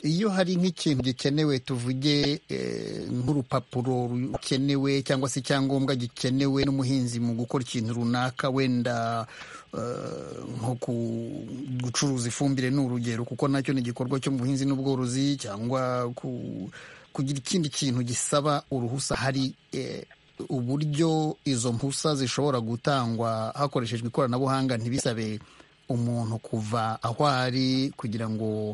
iyo hari nk'ikintu gikenewe tuvuge eh, nk'urupapuro rukenewe cyangwa se icyangombwa gikenewe n'umuhinzi mu gukora ikintu runaka wenda eh, nko ku- gucuruza ifumbire ni urugero kuko nacyo ni igikorwa cyo mu buhinzi n'ubworozi cyangwa ku- kugira ikindi kintu gisaba uruhusa hari eh, uburyo izo mpusa zishobora gutangwa hakoreshejwe ikoranabuhanga ntibisabe umuntu kuva aho ari kugira ngo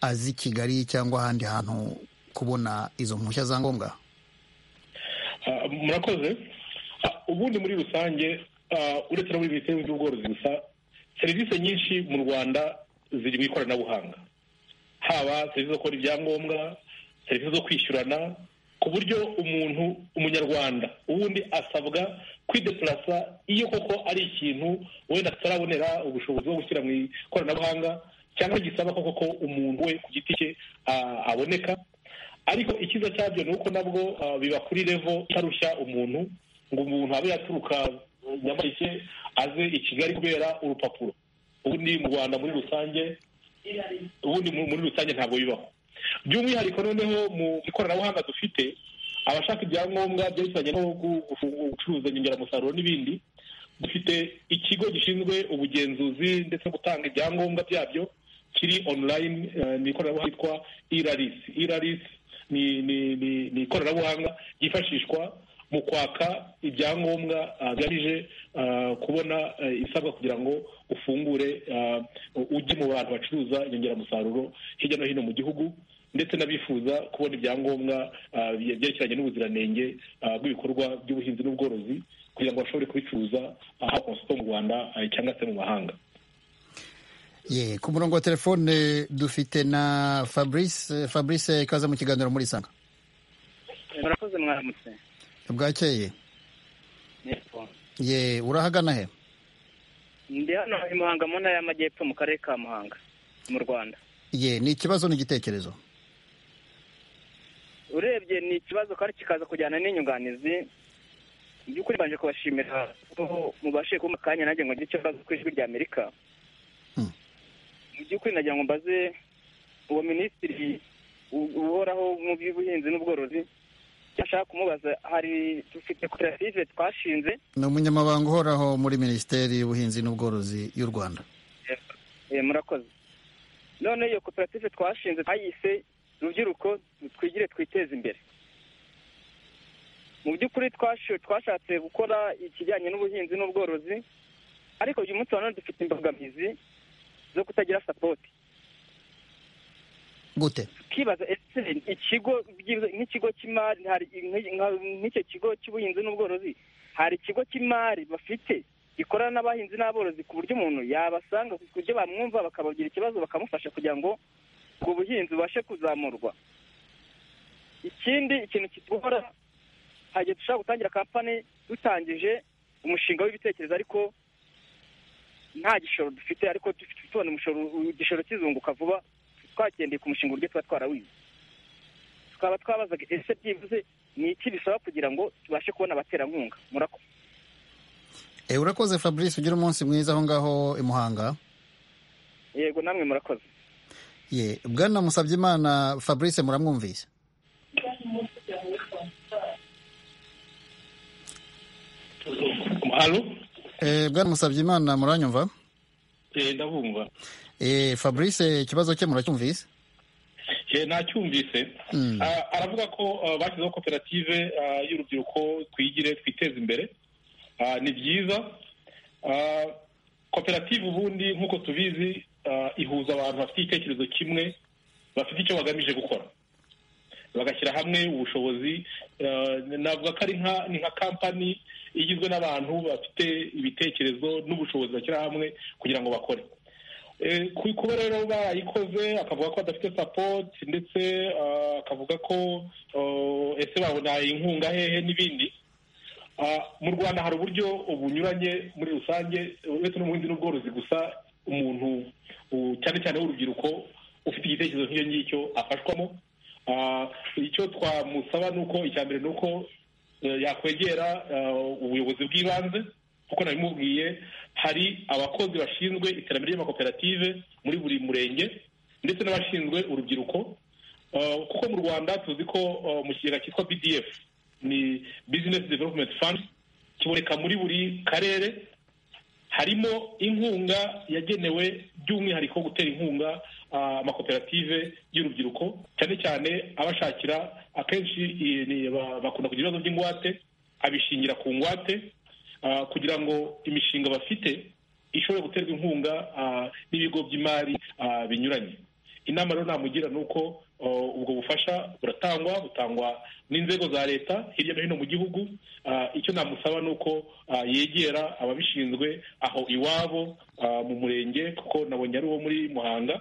aze i kigali cyangwa ahandi hantu kubona izo mpushya za ngombwa Ah, murakoze Ah, ubundi muri rusange ah, uretse no muri minisiteri y'ubworozi gusa serivisi nyinshi mu rwanda ziri mu ikoranabuhanga haba serivisi zo kubona ibyangombwa serivisi zo kwishyurana ku buryo umuntu umunyarwanda ubundi asabwa kwideplasa iyo koko ari ikintu wenda tutarabonera ubushobozi bwo gushyira mu ikoranabuhanga cyangwa gisaba koko ko umuntu we ku giti cye ah, aboneka ariko icyiza cyabyo ni uko nabwo ah, biba kuri revo itarushya umuntu ngo umuntu abe yaturuka eh, nyamashe aze i kigali kubera urupapuro ubundi mu rwanda muri rusange ubundi mu- muri rusange ntabwo bibaho by'umwihariko noneho mu ikoranabuhanga dufite abashaka ibyangombwa byerekeranye no gu- gufu- gucuruza inyongeramusaruro n'ibindi dufite ikigo gishinzwe ubugenzuzi ndetse no gutanga ibyangombwa byabyo kiri online eh, ni ikoranabuhanga ryitwa iraris iraris ni ni ni ni ikoranabuhanga ryifashishwa mu kwaka ibyangombwa ah, bigamije ah, kubona eh, ibisabwa kugira ngo ufungure ah, ujye mu bantu bacuruza inyongeramusaruro hirya no hino mu gihugu ndetse n'abifuza kubona ibyangombwa ah, bye- byerekeranye n'ubuziranenge ah, bw'ibikorwa by'ubuhinzi n'ubworozi kugira ngo bashobore kubicuruza aho amasoko mu rwanda ah, cyangwa se mu mahanga ye ku murongo wa telefone dufite na fabrice fabrice ikaze mu kiganiro muri sanga murakoze mwaramutse bwakeye ye urahagana he ndi hano i muhanga mu ntara y'amajyepfo mu karere ka muhanga mu rwanda ye ni ikibazo n'igitekerezo urebye ni ikibazo kandi kikaza kujyana n'inyunganizi mu by'ukuri mbanje kubashimira ko mubashije kumpa akanya nanjye ngo ngire icyo mbaza ku ijwi ry'amerika Hmm. mu by'ukuri nagira ngo mbaze uwo minisitiri u- uhoraho mu by'ubuhinzi n'ubworozi icyo ashaka kumubaza hari dufite koperative twashinze ni umunyamabanga uhoraho muri minisiteri y'ubuhinzi n'ubworozi y'u rwanda Eh, murakoze none iyo koperative twashinze twayise rubyiruko twigire twiteze imbere mu by'ukuri twashe- twashatse gukora ikijyanye n'ubuhinzi n'ubworozi ariko uyu munsi wa none dufite imbogamizi zo kutagira sapoti gute tukibaza ese ikigo byibuze- nk'ikigo cy'imari hari nk- nka- nk'icyo kigo cy'ubuhinzi n'ubworozi hari ikigo cy'imari bafite gikorana n'abahinzi n'aborozi ku buryo umuntu yabasanga ku buryo bamwumva bakabagira ikibazo bakamufasha kugira ngo ubwo buhinzi bubashe kuzamurwa ikindi ikintu kitugora hari igihe dushobora gutangira kampani dutangije umushinga w'ibitekerezo ariko nta gishoro dufite ariko dufite tubona umushoro igishoro kizunguka vuba twagendeye ku mushinga uburyo tuba twarawize tukaba twabazaga ese byibuze ni iki bisaba kugira ngo tubashe kubona abaterankunga murakoze Eh, urakoze fabrice ugira umunsi mwiza aho ngaho i muhanga yego namwe murakoze ye bwana musabyimana fabrice muramwumvise alo Eh, bwana musabyimana muranyumva Eh, ndabumva Eh, fabrice ikibazo cye muracyumvise Eh, nacyumvise Mm. Ah, aravuga ko ah, bashyizeho koperative ah, y'urubyiruko twigire twiteze imbere Ah, ni byiza Ah, koperative ubundi nk'uko tubizi ah, ihuza abantu bafite igitekerezo kimwe bafite icyo bagamije gukora bagashyira hamwe ubushobozi Ah, navuga ko ari nka ni nka kampani igizwe n'abantu bafite ibitekerezo n'ubushobozi bashyira hamwe kugira ngo bakore Eh, ku- kuba rero barayikoze akavuga ko badafite sapoti ndetse ah, akavuga ko oh, ese babona inkunga hehe n'ibindi Ah, mu rwanda hari uburyo bunyuranye muri rusange uretse n'ubuhinzi n'ubworozi gusa umuntu u- cyane cyane w'urubyiruko ufite igitekerezo nk'icyo ngicyo afashwamo Ah, icyo twamusaba ni uko icya mbere ni uko eh, yakwegera ah, ubuyobozi bw'ibanze kuko nabimubwiye hari abakozi bashinzwe iterambere ry'amakoperative muri buri murenge ndetse n'abashinzwe urubyiruko Ah, kuko mu rwanda tuzi ko ah, mu kigega cyitwa bdf ni business development fund kiboneka muri buri karere harimo inkunga yagenewe by'umwihariko gutera inkunga ah, amakoperative y'urubyiruko cyane cyane abashakira akenshi i- ni- ba- bakunda kugira ibibazo by'ingwate abishingira ku ngwate ah, kugira ngo imishinga bafite ishobore guterwa inkunga ah, n'ibigo by'imari ah, binyuranye inama rero namugira ni uko ah, ubwo bufasha buratangwa butangwa n'inzego za leta hirya no hino mu gihugu Ah, icyo namusaba ni uko ah, yegera ababishinzwe aho iwabo ah, mu murenge kuko nabonye ari uwo muri muhanga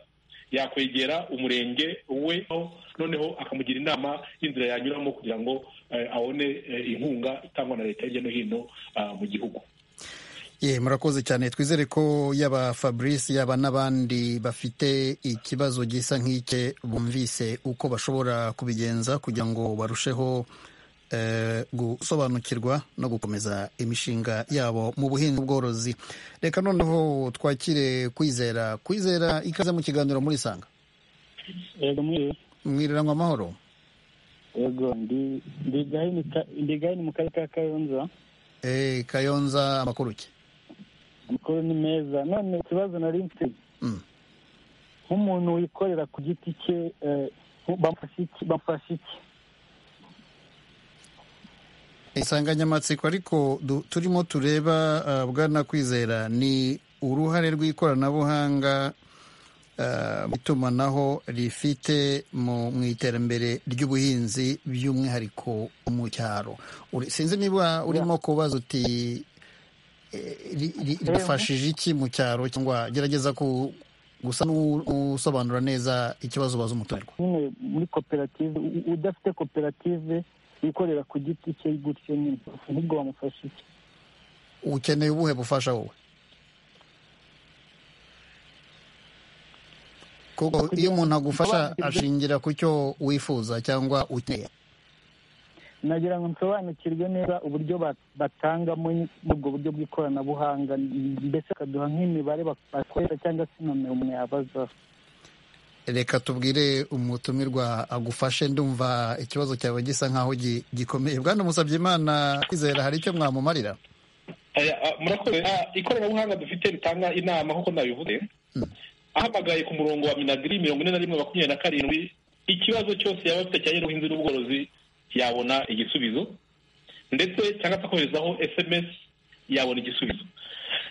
yakwegera umurenge we aho noneho akamugira inama y'inzira yanyuramo kugira ngo eh, abone eh, inkunga itangwa na leta hirya no hino ah, mu gihugu ye murakoze cyane twizere ko yaba fabrice yaba n'abandi bafite ikibazo gisa nk'icye bumvise uko bashobora kubigenza kugira ngo barusheho eh, gusobanukirwa no gukomeza imishinga yabo mu buhinzi n'ubworozi reka noneho twakire kwizera kwizera ikaze mu kiganiro muri sanga yego mwiriwe mwiriranwa amahoro yego ndi ndi gahini ka- ndi gahini mu karere ka kayonza Eh, kayonza amakuru ki amakuru ni meza none ikibazo nari mfite Mm. nk'umuntu wikorera ku giti cye eh, bamufasha iki bamufasha iki insanganyamatsiko ariko du- turimo tureba ah, bwana kwizera ni uruhare rw'ikoranabuhanga ah, mu itumanaho rifite mu mu iterambere ry'ubuhinzi by'umwihariko mu cyaro Uri- sinzi niba urimo kubaza uti eh, ri- ri- rifashije iki mu cyaro cyangwa gerageza ku gusa n'usobanura neza ikibazo ubaza umutumirwa nyine muri koperative u- udafite koperative wikorera ku giti cye gutyo nyine ahubwo bamufasha iki ukeneye ubuhe bufasha wowe kuko iyo umuntu agufasha ashingira ku cyo wifuza cyangwa ukeneye nagira ngo nsobanukirwe neza uburyo ba- batangamo muri ubwo buryo bw'ikoranabuhanga mbese bakaduha nk'imibare bak- bakoresha cyangwa se nomero umuntu yabazaho reka tubwire umutumirwa agufashe ndumva ikibazo cyawe gisa nk'aho gi- gikomeye bwana musabye imana kwizera hari icyo mwamumarira Aya, ah, murakoze Ah, ikoranabuhanga dufite ritanga inama nk'uko nabivuze ahamagaye ku murongo wa minagiri mirongo ine na rimwe makumyabiri na karindwi ikibazo cyose yaba afite cyane n'ubuhinzi n'ubworozi yabona igisubizo ndetse cyangwa se akoherezaho sms yabona igisubizo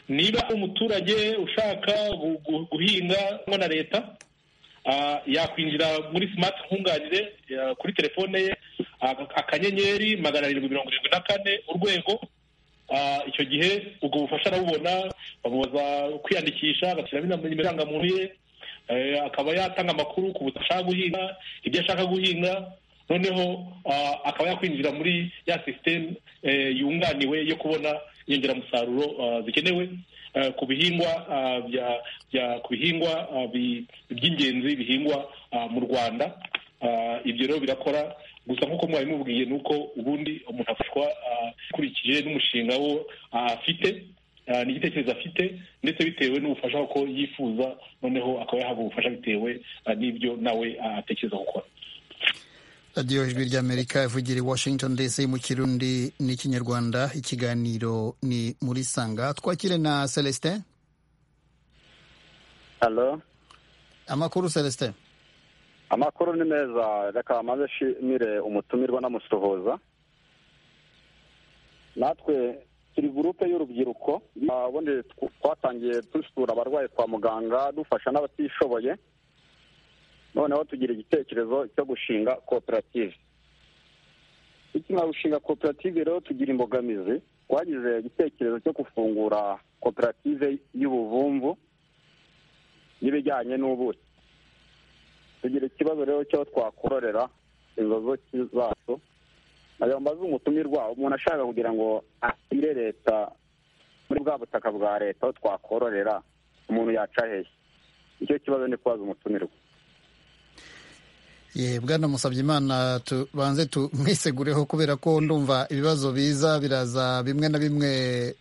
niba umuturage ushaka gu- gu- guhinga hamwe na leta ah, yakwinjira muri smart nkunganire ah, kuri telefone ye ah, akanyenyeri magana arindwi mirongo irindwi na kane urwego Ah, icyo gihe ubwo bufasha arabubona bamubaza kwiyandikisha agashyiramo inama- irangamuntu ye akaba yatanga amakuru ku butaka ashaka guhinga ibyo ashaka guhinga noneho akaba yakwinjira muri ya sisiteme yunganiwe yo kubona inyongeramusaruro zikenewe ku bihingwa ku bihingwa by'ingenzi bihingwa mu rwanda ibyo rero birakora gusa nk'uko mwari mubwiye ni uko ubundi umuntu afashwa akurikije n'umushinga wo afite n'igitekerezo afite ndetse bitewe n'ubufasha ko yifuza noneho akaba yahabwa ubufasha bitewe n'ibyo nawe atekereza gukora radiyo ijwi ry'amerika ivugira i washington dc mu kirundi n'ikinyarwanda ikiganiro ni muri sanga twakire na celestin halo amakuru celestin amakuru ni meza reka maze nshimire umutumirwa n'amusuhuza natwe turi gurupe y'urubyiruko ubundi twatangiye dusura abarwayi kwa muganga dufasha n'abatishoboye noneho tugira igitekerezo cyo gushinga koperative tukinarushinga koperative rero tugira imbogamizi twagize igitekerezo cyo gufungura koperative y'ubuvumvu n'ibijyanye n'ubuki tugira ikibazo rero cyo twakororera inzozi zacu nayo mbaze umutumirwa umuntu ashaka kugira ngo asire leta muri bwa butaka bwa leta aho twakororera umuntu yaca hehe icyo kibazo ni kubaza umutumirwa ye bwana Musabyimana tubanze tumwisegureho kubera ko ndumva ibibazo biza biraza bimwe na bimwe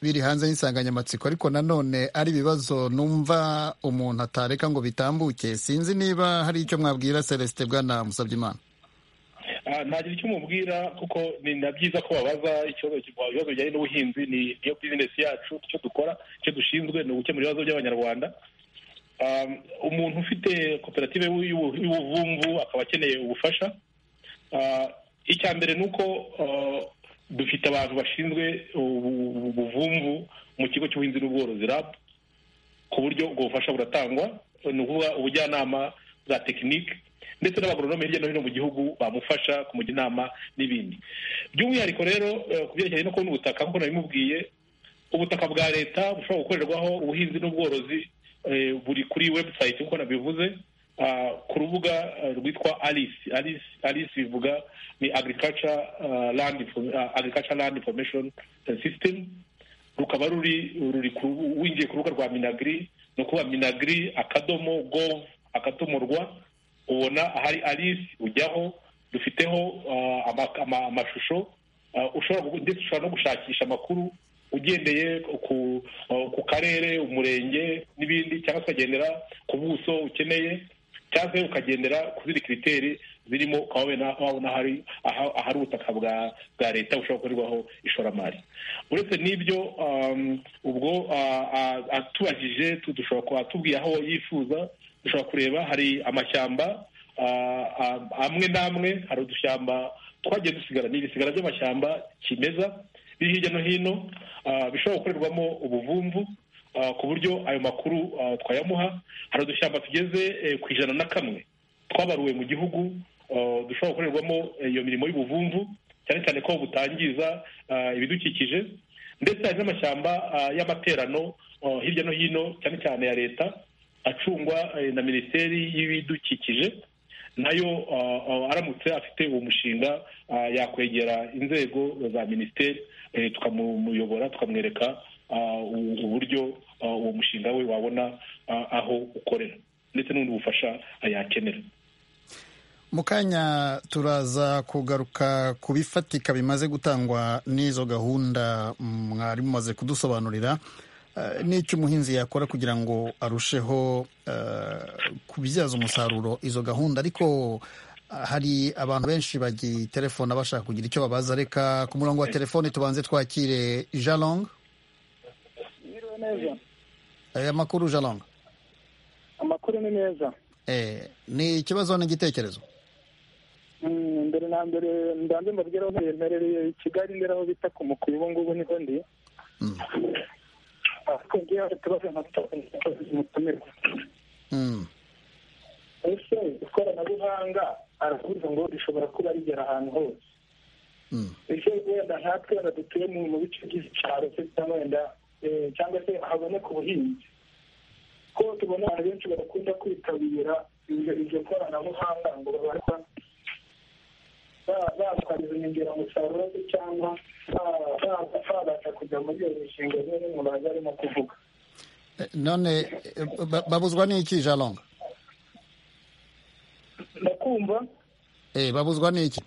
biri hanze y'insanganyamatsiko ariko nanone ari ibibazo numva umuntu atareka ngo bitambuke sinzi niba hari icyo mwabwira celestin bwana Musabyimana ntagira icyo umubwira kuko ni na byiza ko babaza ibibazo bijyanye n'ubuhinzi ni niyo bizinesi yacu icyo dukora icyo dushinzwe ni ugukemura ibibazo by'abanyarwanda umuntu ufite koperative y'ubuvumvu akaba akeneye ubufasha icya mbere ni uko dufite abantu bashinzwe ubuvumvu mu kigo cy'ubuhinzi n'ubworozi rab ku buryo ubwo bufasha buratangwa ni ukuvuga ubujyanama bwa tekinike ndetse n'abagoronome hirya no hino mu gihugu bamufasha kumujya inama n'ibindi by'umwihariko rero ku byerekeranye no kubona ubutaka nk'uko nabimubwiye ubutaka bwa leta bushobora gukorerwaho ubuhinzi n'ubworozi buri kuri webusayiti nk'uko nabivuze ku rubuga rwitwa alisi alisi bivuga ni agirikaca landi information sisitemu rukaba ruri winjiye ku rubuga rwa minagiri ni ukuvuga minagiri akadomo govu akadomo rwa ubona ahari alisi ujyaho dufiteho amashusho ndetse ushobora no gushakisha amakuru ugendeye ku karere umurenge n'ibindi cyangwa se ukagendera ku buso ukeneye cyangwa se ukagendera ku zindi kiriteri zirimo ukaba wabona ahari ubutaka bwa leta bushobora gukorerwaho ishoramari uretse n'ibyo ubwo atubajije atubwiye aho yifuza dushobora kureba hari amashyamba amwe n'amwe hari udushyamba twagiye dusigara ni ibisigara by'amashyamba kimeza biri hirya no hino bishobora gukorerwamo ubuvumvu ku buryo ayo makuru twayamuha hari udushyamba tugeze ku ijana na kamwe twabaruwe mu gihugu dushobora gukorerwamo iyo mirimo y'ubuvumvu cyane cyane ko butangiza ibidukikije ndetse hari n'amashyamba y'amaterano hirya no hino cyane cyane ya leta acungwa na minisiteri y'ibidukikije nayo aramutse afite uwo mushinga yakwegera inzego za minisiteri tukamuyobora tukamwereka uburyo uwo mushinga we wabona aho ukorera ndetse n'ubundi bufasha yakenera mu kanya turaza kugaruka ku bifatika bimaze gutangwa n'izo gahunda mwari mumaze kudusobanurira n'icyo umuhinzi yakora kugira ngo arusheho kubyaza umusaruro izo gahunda ariko hari abantu benshi bagitelefona bashaka kugira icyo babaza reka ku murongo wa telefoni tubanze twakire jalong aya makuru jalong amakuru ni meza ni ikibazo n'igitekerezo mbere na mbere mbanze mbabwiraho ntiyemerereye kigali ndera aho bita ku mukuru ubu ngubu niho ndi kubwira utubazo mutumirwa ese ikoranabuhanga aravuze ngo rishobora kuba rigera ahantu hose ese wenda natwe wenda dutuye mu bice by'icyaro se cyangwa wenda cyangwa se haboneka ubuhinzi ko tubona abantu benshi badakunda kwitabira iryo koranabuhanga ngo babarizwa batwariza inyongeramusaruro se cyangwa babasha kujya muri iyo mishinga zimwe n'umuntu aza arimo kuvuga none babuzwa n'iki jalonga ndakumva babuzwa n'iki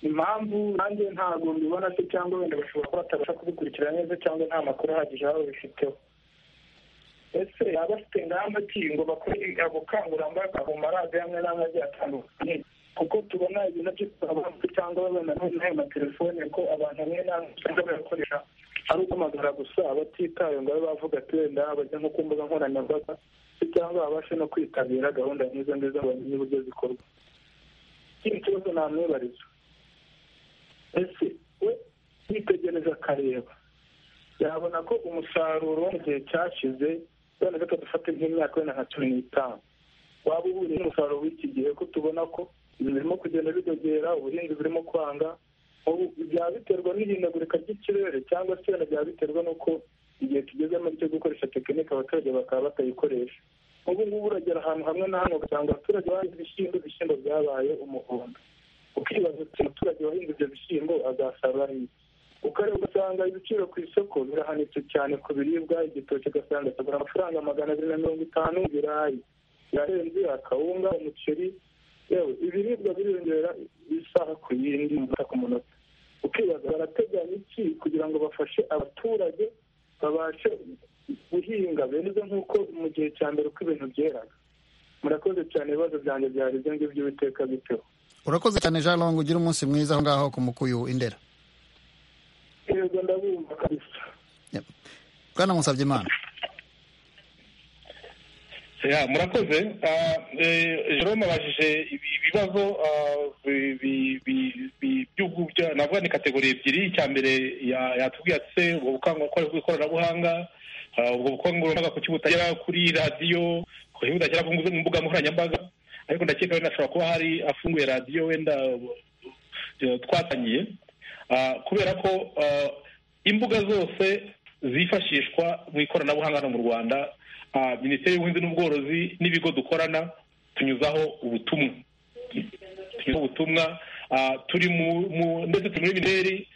impamvu nanjye ntabwo mbibona se cyangwa wenda bashobora kuba batabasha kubikurikira neza cyangwa nta makuru ahagije baba babifiteho ese yaba afite ingamba ki ngo bakore ubukangurambaga mu maradiyo amwe n'amwe agiye atandukanye kuko tubona ibintu byo abantu cyangwa babona n'ayo matelefone ko abantu bamwe n'amwe usanga bayakoresha ari uguhamagara gusa abatitaye ngo babe bavuga ati wenda bajya nko ku mbuga nkoranyambaga cyangwa babashe no kwitabira gahunda nk'izo ngizo bamenye uburyo zikorwa ikindi kibazo namwibariza ese we yitegereza akareba yabona ko umusaruro wo mu gihe cyashize wenda reka dufate nk'imyaka wenda nka cumi n'itanu waba uhuriye n'umusaruro w'iki gihe ko tubona ko ibintu birimo kugenda bidogera ubuhinzi burimo kwanga byaba biterwa n'ihindagurika ry'ikirere cyangwa se wenda byaba biterwa n'uko igihe tugezemo cyo gukoresha tekinike abaturage bakaba batayikoresha ubu ngubu uragera ahantu hamwe na hamwe ugasanga abaturage bahinze ibishyimbo ibishyimbo byabaye umuhondo ukibaza uti umuturage wahinze ibyo bishyimbo azasarura iki ukareba ugasanga ibiciro ku isoko birahanitse cyane ku biribwa igitoki ugasanga akagura amafaranga magana abiri na mirongo itanu ibirayi birarenze akawunga umuceri yewe ibiribwa biriyongera isaha ku yindi umunota ku munota ukibaza barateganya iki kugira ngo bafashe abaturage babashe guhinga beza nk'uko mu gihe cya mbere uko ibintu byeraga murakoze cyane ibibazo byanjye byari ibyo ngibyo biteka biteho urakoze cyane jean long ugira umunsi mwiza aho ngaho ku mukuyu indera yego ndabumva kabisa bwana musabye imana murakoze jerome abajije ibibazo navuga ni kategori ebyiri icya mbere yatubwiye ati se ubwo bukangurambaga bw'ikoranabuhanga ubwo bukangurambaga kuki butagera kuri radiyo kuki budagera ku mbuga nkoranyambaga ariko ndakeka wenda ashobora kuba hari afunguye radiyo wenda twatangiye kubera ko imbuga zose zifashishwa mu ikoranabuhanga hano mu rwanda minisiteri y'ubuhinzi n'ubworozi n'ibigo dukorana tunyuzaho ubutumwa tunyuzaho ubutumwa turi ndetse turi muri mineri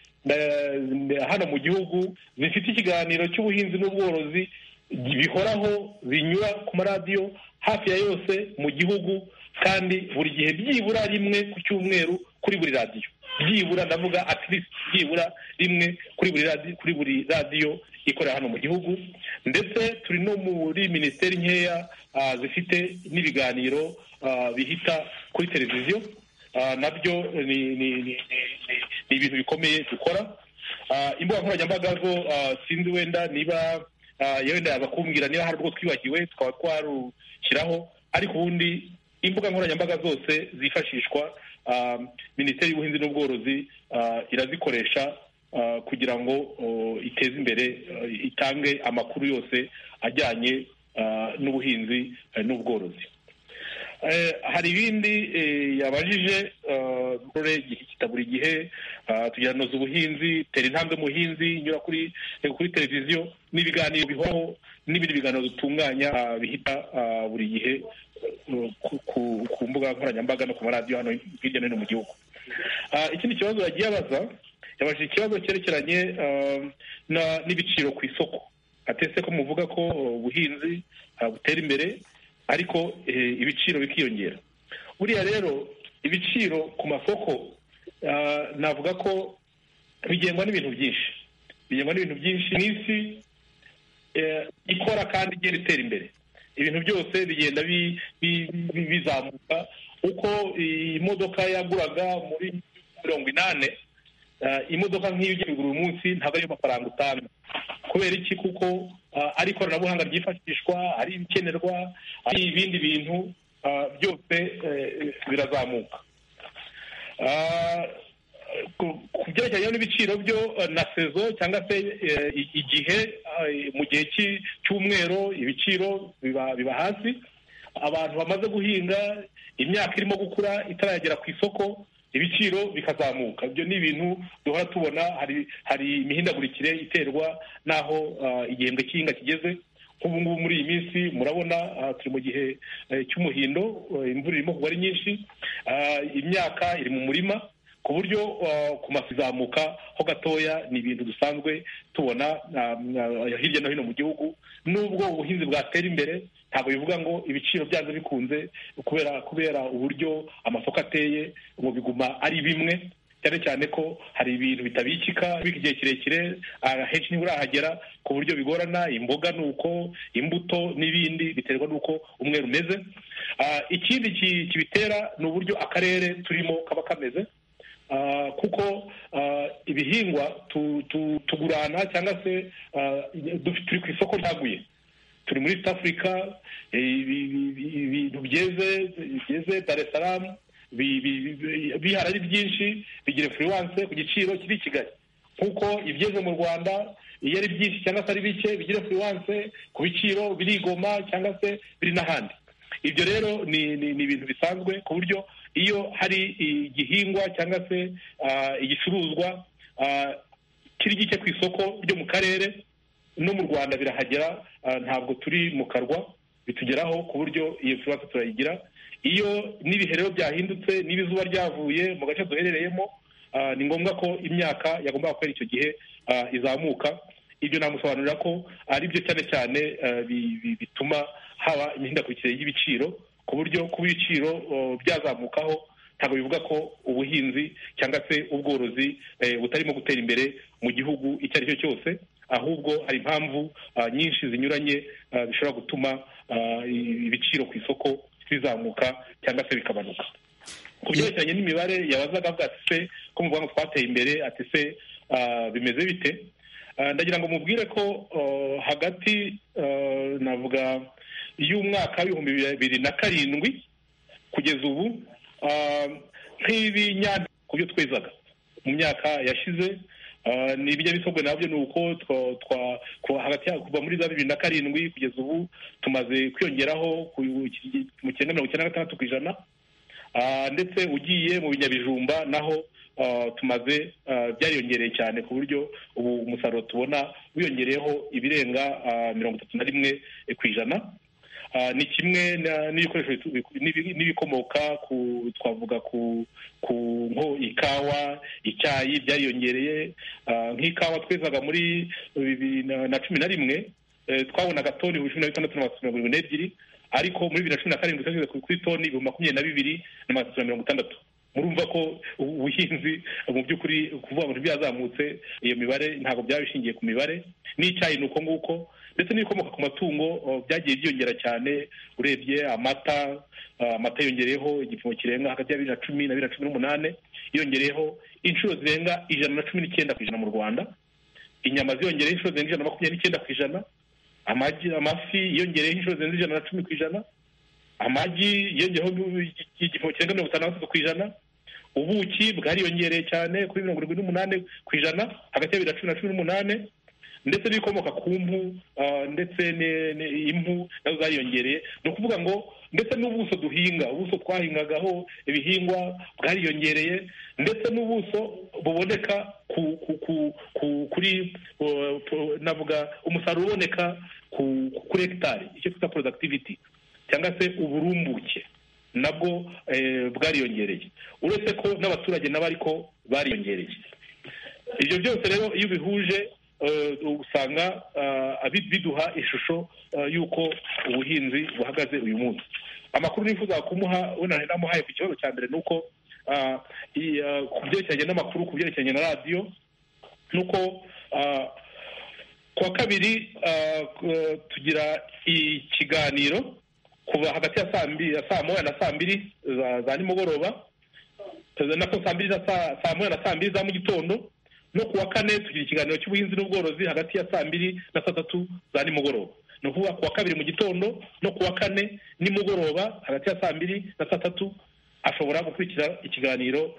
hano mu gihugu zifite ikiganiro cy'ubuhinzi n'ubworozi bihoraho binyura ku maradiyo hafi ya yose mu gihugu kandi buri gihe byibura rimwe ku cyumweru kuri buri radiyo byibura ndavuga atirisi byibura rimwe kuri buri radiyo kuri buri radiyo ikorera hano mu gihugu ndetse turi no muri minisiteri nkeya zifite n'ibiganiro bihita kuri televiziyo nabyo ni ibintu bikomeye dukora imbuga nkoranyambaga zo sinzi wenda niba wenda bakumbwira niba hari urwo twibagiwe tukaba twarushyiraho ariko ubundi imbuga nkoranyambaga zose zifashishwa minisiteri y'ubuhinzi n'ubworozi irazikoresha kugira ngo iteze imbere itange amakuru yose ajyanye n'ubuhinzi n'ubworozi hari ibindi yabajije buri gihe tugiranoza ubuhinzi tera intambwe muhinzi nyura kuri televiziyo n'ibiganiro bihoraho n'ibindi biganiro bitunganya bihita buri gihe ku mbuga nkoranyambaga no ku maradiyo hano hirya no hino mu gihugu ikindi kibazo yagiye abaza yabajije ikibazo cyerekeranye n'ibiciro ku isoko atese ko muvuga ko ubuhinzi butera imbere ariko ibiciro bikiyongera buriya rero ibiciro ku masoko navuga ko bigengwa n'ibintu byinshi bigengwa n'ibintu byinshi mu isi ikora kandi igenda itera imbere ibintu byose bigenda bizamuka uko imodoka yaguraga muri mirongo inani imodoka nk'iyo ugiye kugura uyu munsi ntabwo ariyo mafaranga utanga kubera iki kuko ari ikoranabuhanga ryifashishwa ari ibikenerwa ari ibindi bintu byose birazamuka ku byerekeranye n'ibiciro byo na sezo cyangwa se igihe mu gihe cy'umwero ibiciro biba hasi abantu bamaze guhinga imyaka irimo gukura itaragera ku isoko ibiciro bikazamuka ibyo ni ibintu duhora tubona hari hari imihindagurikire iterwa n'aho igihembwe cy'ihinga kigeze nk'ubu ngubu muri iyi minsi murabona turi mu gihe cy'umuhindo imvura irimo kugwa ari nyinshi imyaka iri mu murima ku buryo ku mafi izamuka ho gatoya ni ibintu dusanzwe tubona hirya no hino mu gihugu nubwo ubuhinzi bwatera imbere ntabwo bivuga ngo ibiciro byazo bikunze kubera kubera uburyo amasoko ateye ngo biguma ari bimwe cyane cyane ko hari ibintu bitabikika bika igihe kirekire henshi niba urahagera ku buryo bigorana imboga ni uko imbuto n'ibindi biterwa n'uko umwe rumeze ikindi kibitera ni uburyo akarere turimo kaba kameze kuko ibihingwa tugurana cyangwa se turi ku isoko ryaguye turi muri east africa ibintu byeze byeze dar es salaam bihari ari byinshi bigira influence ku giciro kiri i kigali kuko ibyeze mu rwanda iyo ari byinshi cyangwa se ari bike bigira influence ku biciro birigoma cyangwa se biri n'ahandi ibyo rero ni ibintu bisanzwe ku buryo iyo hari igihingwa cyangwa se igicuruzwa kiri gike ku isoko ryo mu karere no mu rwanda birahagera ntabwo turi mu karwa bitugeraho ku buryo iyo influence turayigira iyo n'ibihe rero byahindutse n'ibizuba ryavuye mu gace duherereyemo ni ngombwa ko imyaka yagomba kwera icyo gihe izamuka ibyo namusobanurira ko ari byo cyane cyane bituma haba imihindagurikire y'ibiciro ku buryo kuba ibiciro byazamukaho ntabwo bivuga ko ubuhinzi cyangwa se ubworozi butarimo gutera imbere mu gihugu icyo ari cyo cyose ahubwo hari impamvu nyinshi zinyuranye zishobora gutuma ibiciro ku isoko bizamuka cyangwa se bikabanuka ku byerekeranye n'imibare yabazaga avuga ati se ko mu rwanda twateye imbere ati se bimeze bite ndagira ngo mubwire ko hagati navuga y'umwaka w'ibihumbi bibiri na karindwi kugeza ubu nk'ibinyabiziga ku byo twezaga mu myaka yashize ni ibinyabisogwe nabyo ni uko kuva muri za bibiri na karindwi kugeza ubu tumaze kwiyongeraho mu cyenda mirongo icyenda na gatandatu ku ijana ndetse ugiye mu binyabijumba naho tumaze byariyongereye cyane ku buryo ubu umusaruro tubona wiyongereyeho ibirenga mirongo itatu na rimwe ku ijana ni kimwe n'ibikoresho n'ibikomoka ku twavuga ku nko ikawa icyayi byariyongereye nk'ikawa twezaga muri bibiri na cumi na rimwe twabonaga toni cumi na bitandatu na mirongo irindwi n'ebyiri ariko muri bibiri na cumi na karindwi twashyize kuri toni ibihumbi makumyabiri na bibiri na magana atatu mirongo itandatu murumva ko ubuhinzi mu by'ukuri kuvuga ngo ntibyazamutse iyo mibare ntabwo byaba bishingiye ku mibare n'icyayi ni uko nguko ndetse n'ibikomoka ku matungo byagiye byiyongera cyane urebye amata amata yongereyeho igipimo kirenga hagati ya bibiri na cumi na bibiri na cumi n'umunani yongereyeho inshuro zirenga ijana na cumi n'icyenda ku ijana mu rwanda inyama ziyongereyeho inshuro zirenga ijana na makumyabiri n'icyenda ku ijana amafi yongereyeho inshuro zirenga ijana na cumi ku ijana amagi yongereyeho igipimo kirenga mirongo itanu na gatatu ku ijana ubuki bwariyongereye cyane kuri mirongo irindwi n'umunani ku ijana hagati ya bibiri na cumi na cumi n'umunani ndetse n'ibikomoka ku mpu ndetse impu nazo zariyongereye ni ukuvuga ngo ndetse n'ubuso duhinga ubuso twahingagaho ibihingwa bwariyongereye ndetse n'ubuso buboneka kuri navuga umusaruro uboneka kuri hegitari icyo twita productivity cyangwa se uburumbuke nabwo bwariyongereye uretse ko n'abaturage nabo ariko bariyongereye ibyo byose rero iyo ubihuje usanga biduha ishusho y'uko ubuhinzi buhagaze uyu munsi amakuru nifuza kumuha namuhaye ku kibazo cya mbere ni uko ku byerekeranye n'amakuru ku byerekeranye na radiyo ni uko ku wa kabiri tugira ikiganiro kuva hagati ya saa moya na saa mbiri za nimugoroba nako saa mbiri na saa moya na saa mbiri za mu gitondo no ku wa kane tugira ikiganiro cy'ubuhinzi n'ubworozi hagati ya saa mbiri na saa tatu za nimugoroba ni ukuvuga ku wa kabiri mu gitondo no ku wa kane nimugoroba hagati ya saa mbiri na saa tatu ashobora gukurikira ikiganiro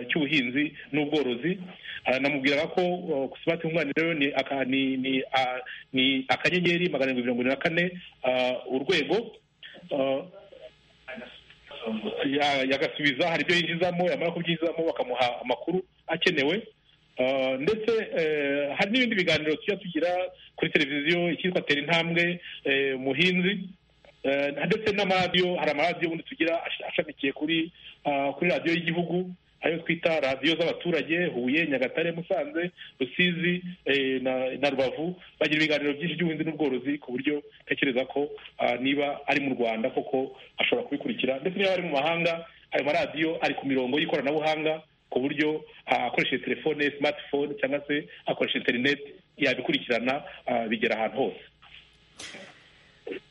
cy'ubuhinzi n'ubworozi namubwiraga ko ku simati rero ni akanyenyeri magana arindwi mirongo irindwi na kane urwego yagasubiza hari ibyo yinjizamo yamara kubyinjizamo bakamuha amakuru akenewe ndetse hari n'ibindi biganiro tujya tugira kuri televiziyo icyitwa tera intambwe muhinzi ndetse n'amaradiyo hari amaradiyo ubundi tugira ashamikiye kuri kuri radiyo y'igihugu ayo twita radiyo z'abaturage huye nyagatare musanze rusizi na rubavu bagira ibiganiro byinshi by'ubuhinzi n'ubworozi ku buryo ntekereza ko niba ari mu rwanda koko ashobora kubikurikira ndetse niba ari mu mahanga ayo maradiyo ari ku mirongo y'ikoranabuhanga ku buryo akoresheje telefone simatifone cyangwa se akoresha interineti yabikurikirana bigera ahantu hose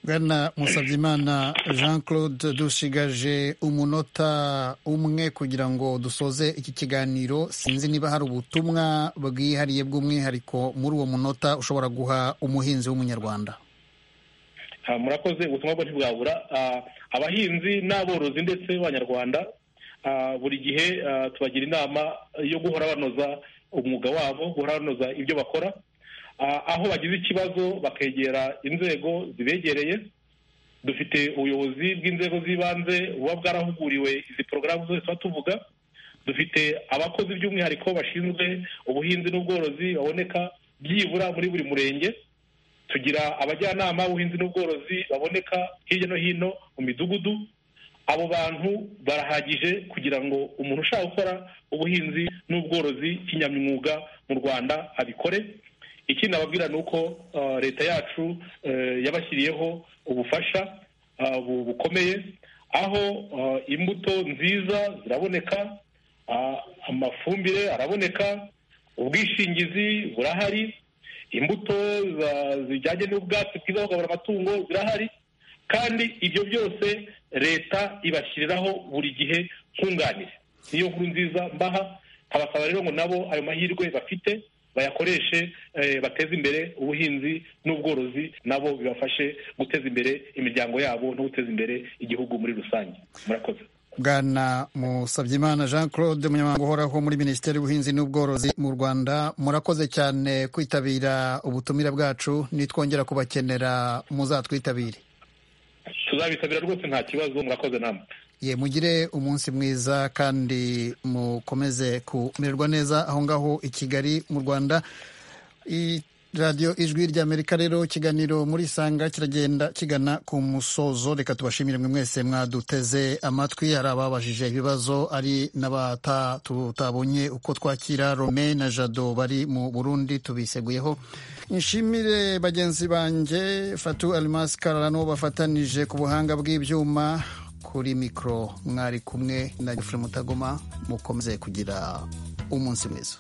bwana musabyimana jean claude dusigaje umunota umwe kugira ngo dusoze iki kiganiro sinzi niba hari ubutumwa bwihariye bw'umwihariko muri uwo munota ushobora guha umuhinzi w'umunyarwanda murakoze ubutumwa bwo ntibwabura abahinzi n'aborozi ndetse b'abanyarwanda buri gihe tubagira inama yo guhora banoza umwuga wabo guhora banoza ibyo bakora aho bagize ikibazo bakegera inzego zibegereye dufite ubuyobozi bw'inzego z'ibanze buba bwarahuguriwe izi porogaramu zose tuba tuvuga dufite abakozi by'umwihariko bashinzwe ubuhinzi n'ubworozi baboneka byibura muri buri murenge tugira abajyanama b'ubuhinzi n'ubworozi baboneka hirya no hino mu midugudu abo bantu barahagije kugira ngo umuntu ushaka gukora ubuhinzi n'ubworozi kinyamwuga mu rwanda abikore ikindi nababwira ni uko leta yacu yabashyiriyeho ubufasha bukomeye aho imbuto nziza ziraboneka amafumbire araboneka ubwishingizi burahari imbuto zijyanye n'ubwatsi bwiza bukabura amatungo zirahari kandi ibyo byose leta ibashyiriraho buri gihe nkunganire niyo nkuru nziza mbaha nkabasaba rero ngo nabo ayo mahirwe bafite bayakoreshe bateze imbere ubuhinzi n'ubworozi nabo bibafashe guteza imbere imiryango yabo no guteza imbere igihugu muri rusange murakoze bwana musabyimana jean claude umunyamabanga uhoraho muri minisiteri y'ubuhinzi n'ubworozi mu rwanda murakoze cyane kwitabira ubutumire bwacu nitwongera kubakenera muzatwitabire tuzabitabira rwose nta kibazo murakoze namwe ye mugire umunsi mwiza kandi mukomeze kumererwa neza aho ngaho i kigali mu rwanda radiyo ijwi ry'amerika rero ikiganiro muri isanga kiragenda kigana ku musozo reka tubashimire mwe mwese mwaduteze amatwi hari ababajije ibibazo ari n'abatutabonye uko twakira rome na jado bari mu burundi tubiseguyeho nshimire bagenzi banjye fatu arimasi kararano bafatanije ku buhanga bw'ibyuma kuri mikoro mwari kumwe na gifure mutagoma mukomeze kugira umunsi mwiza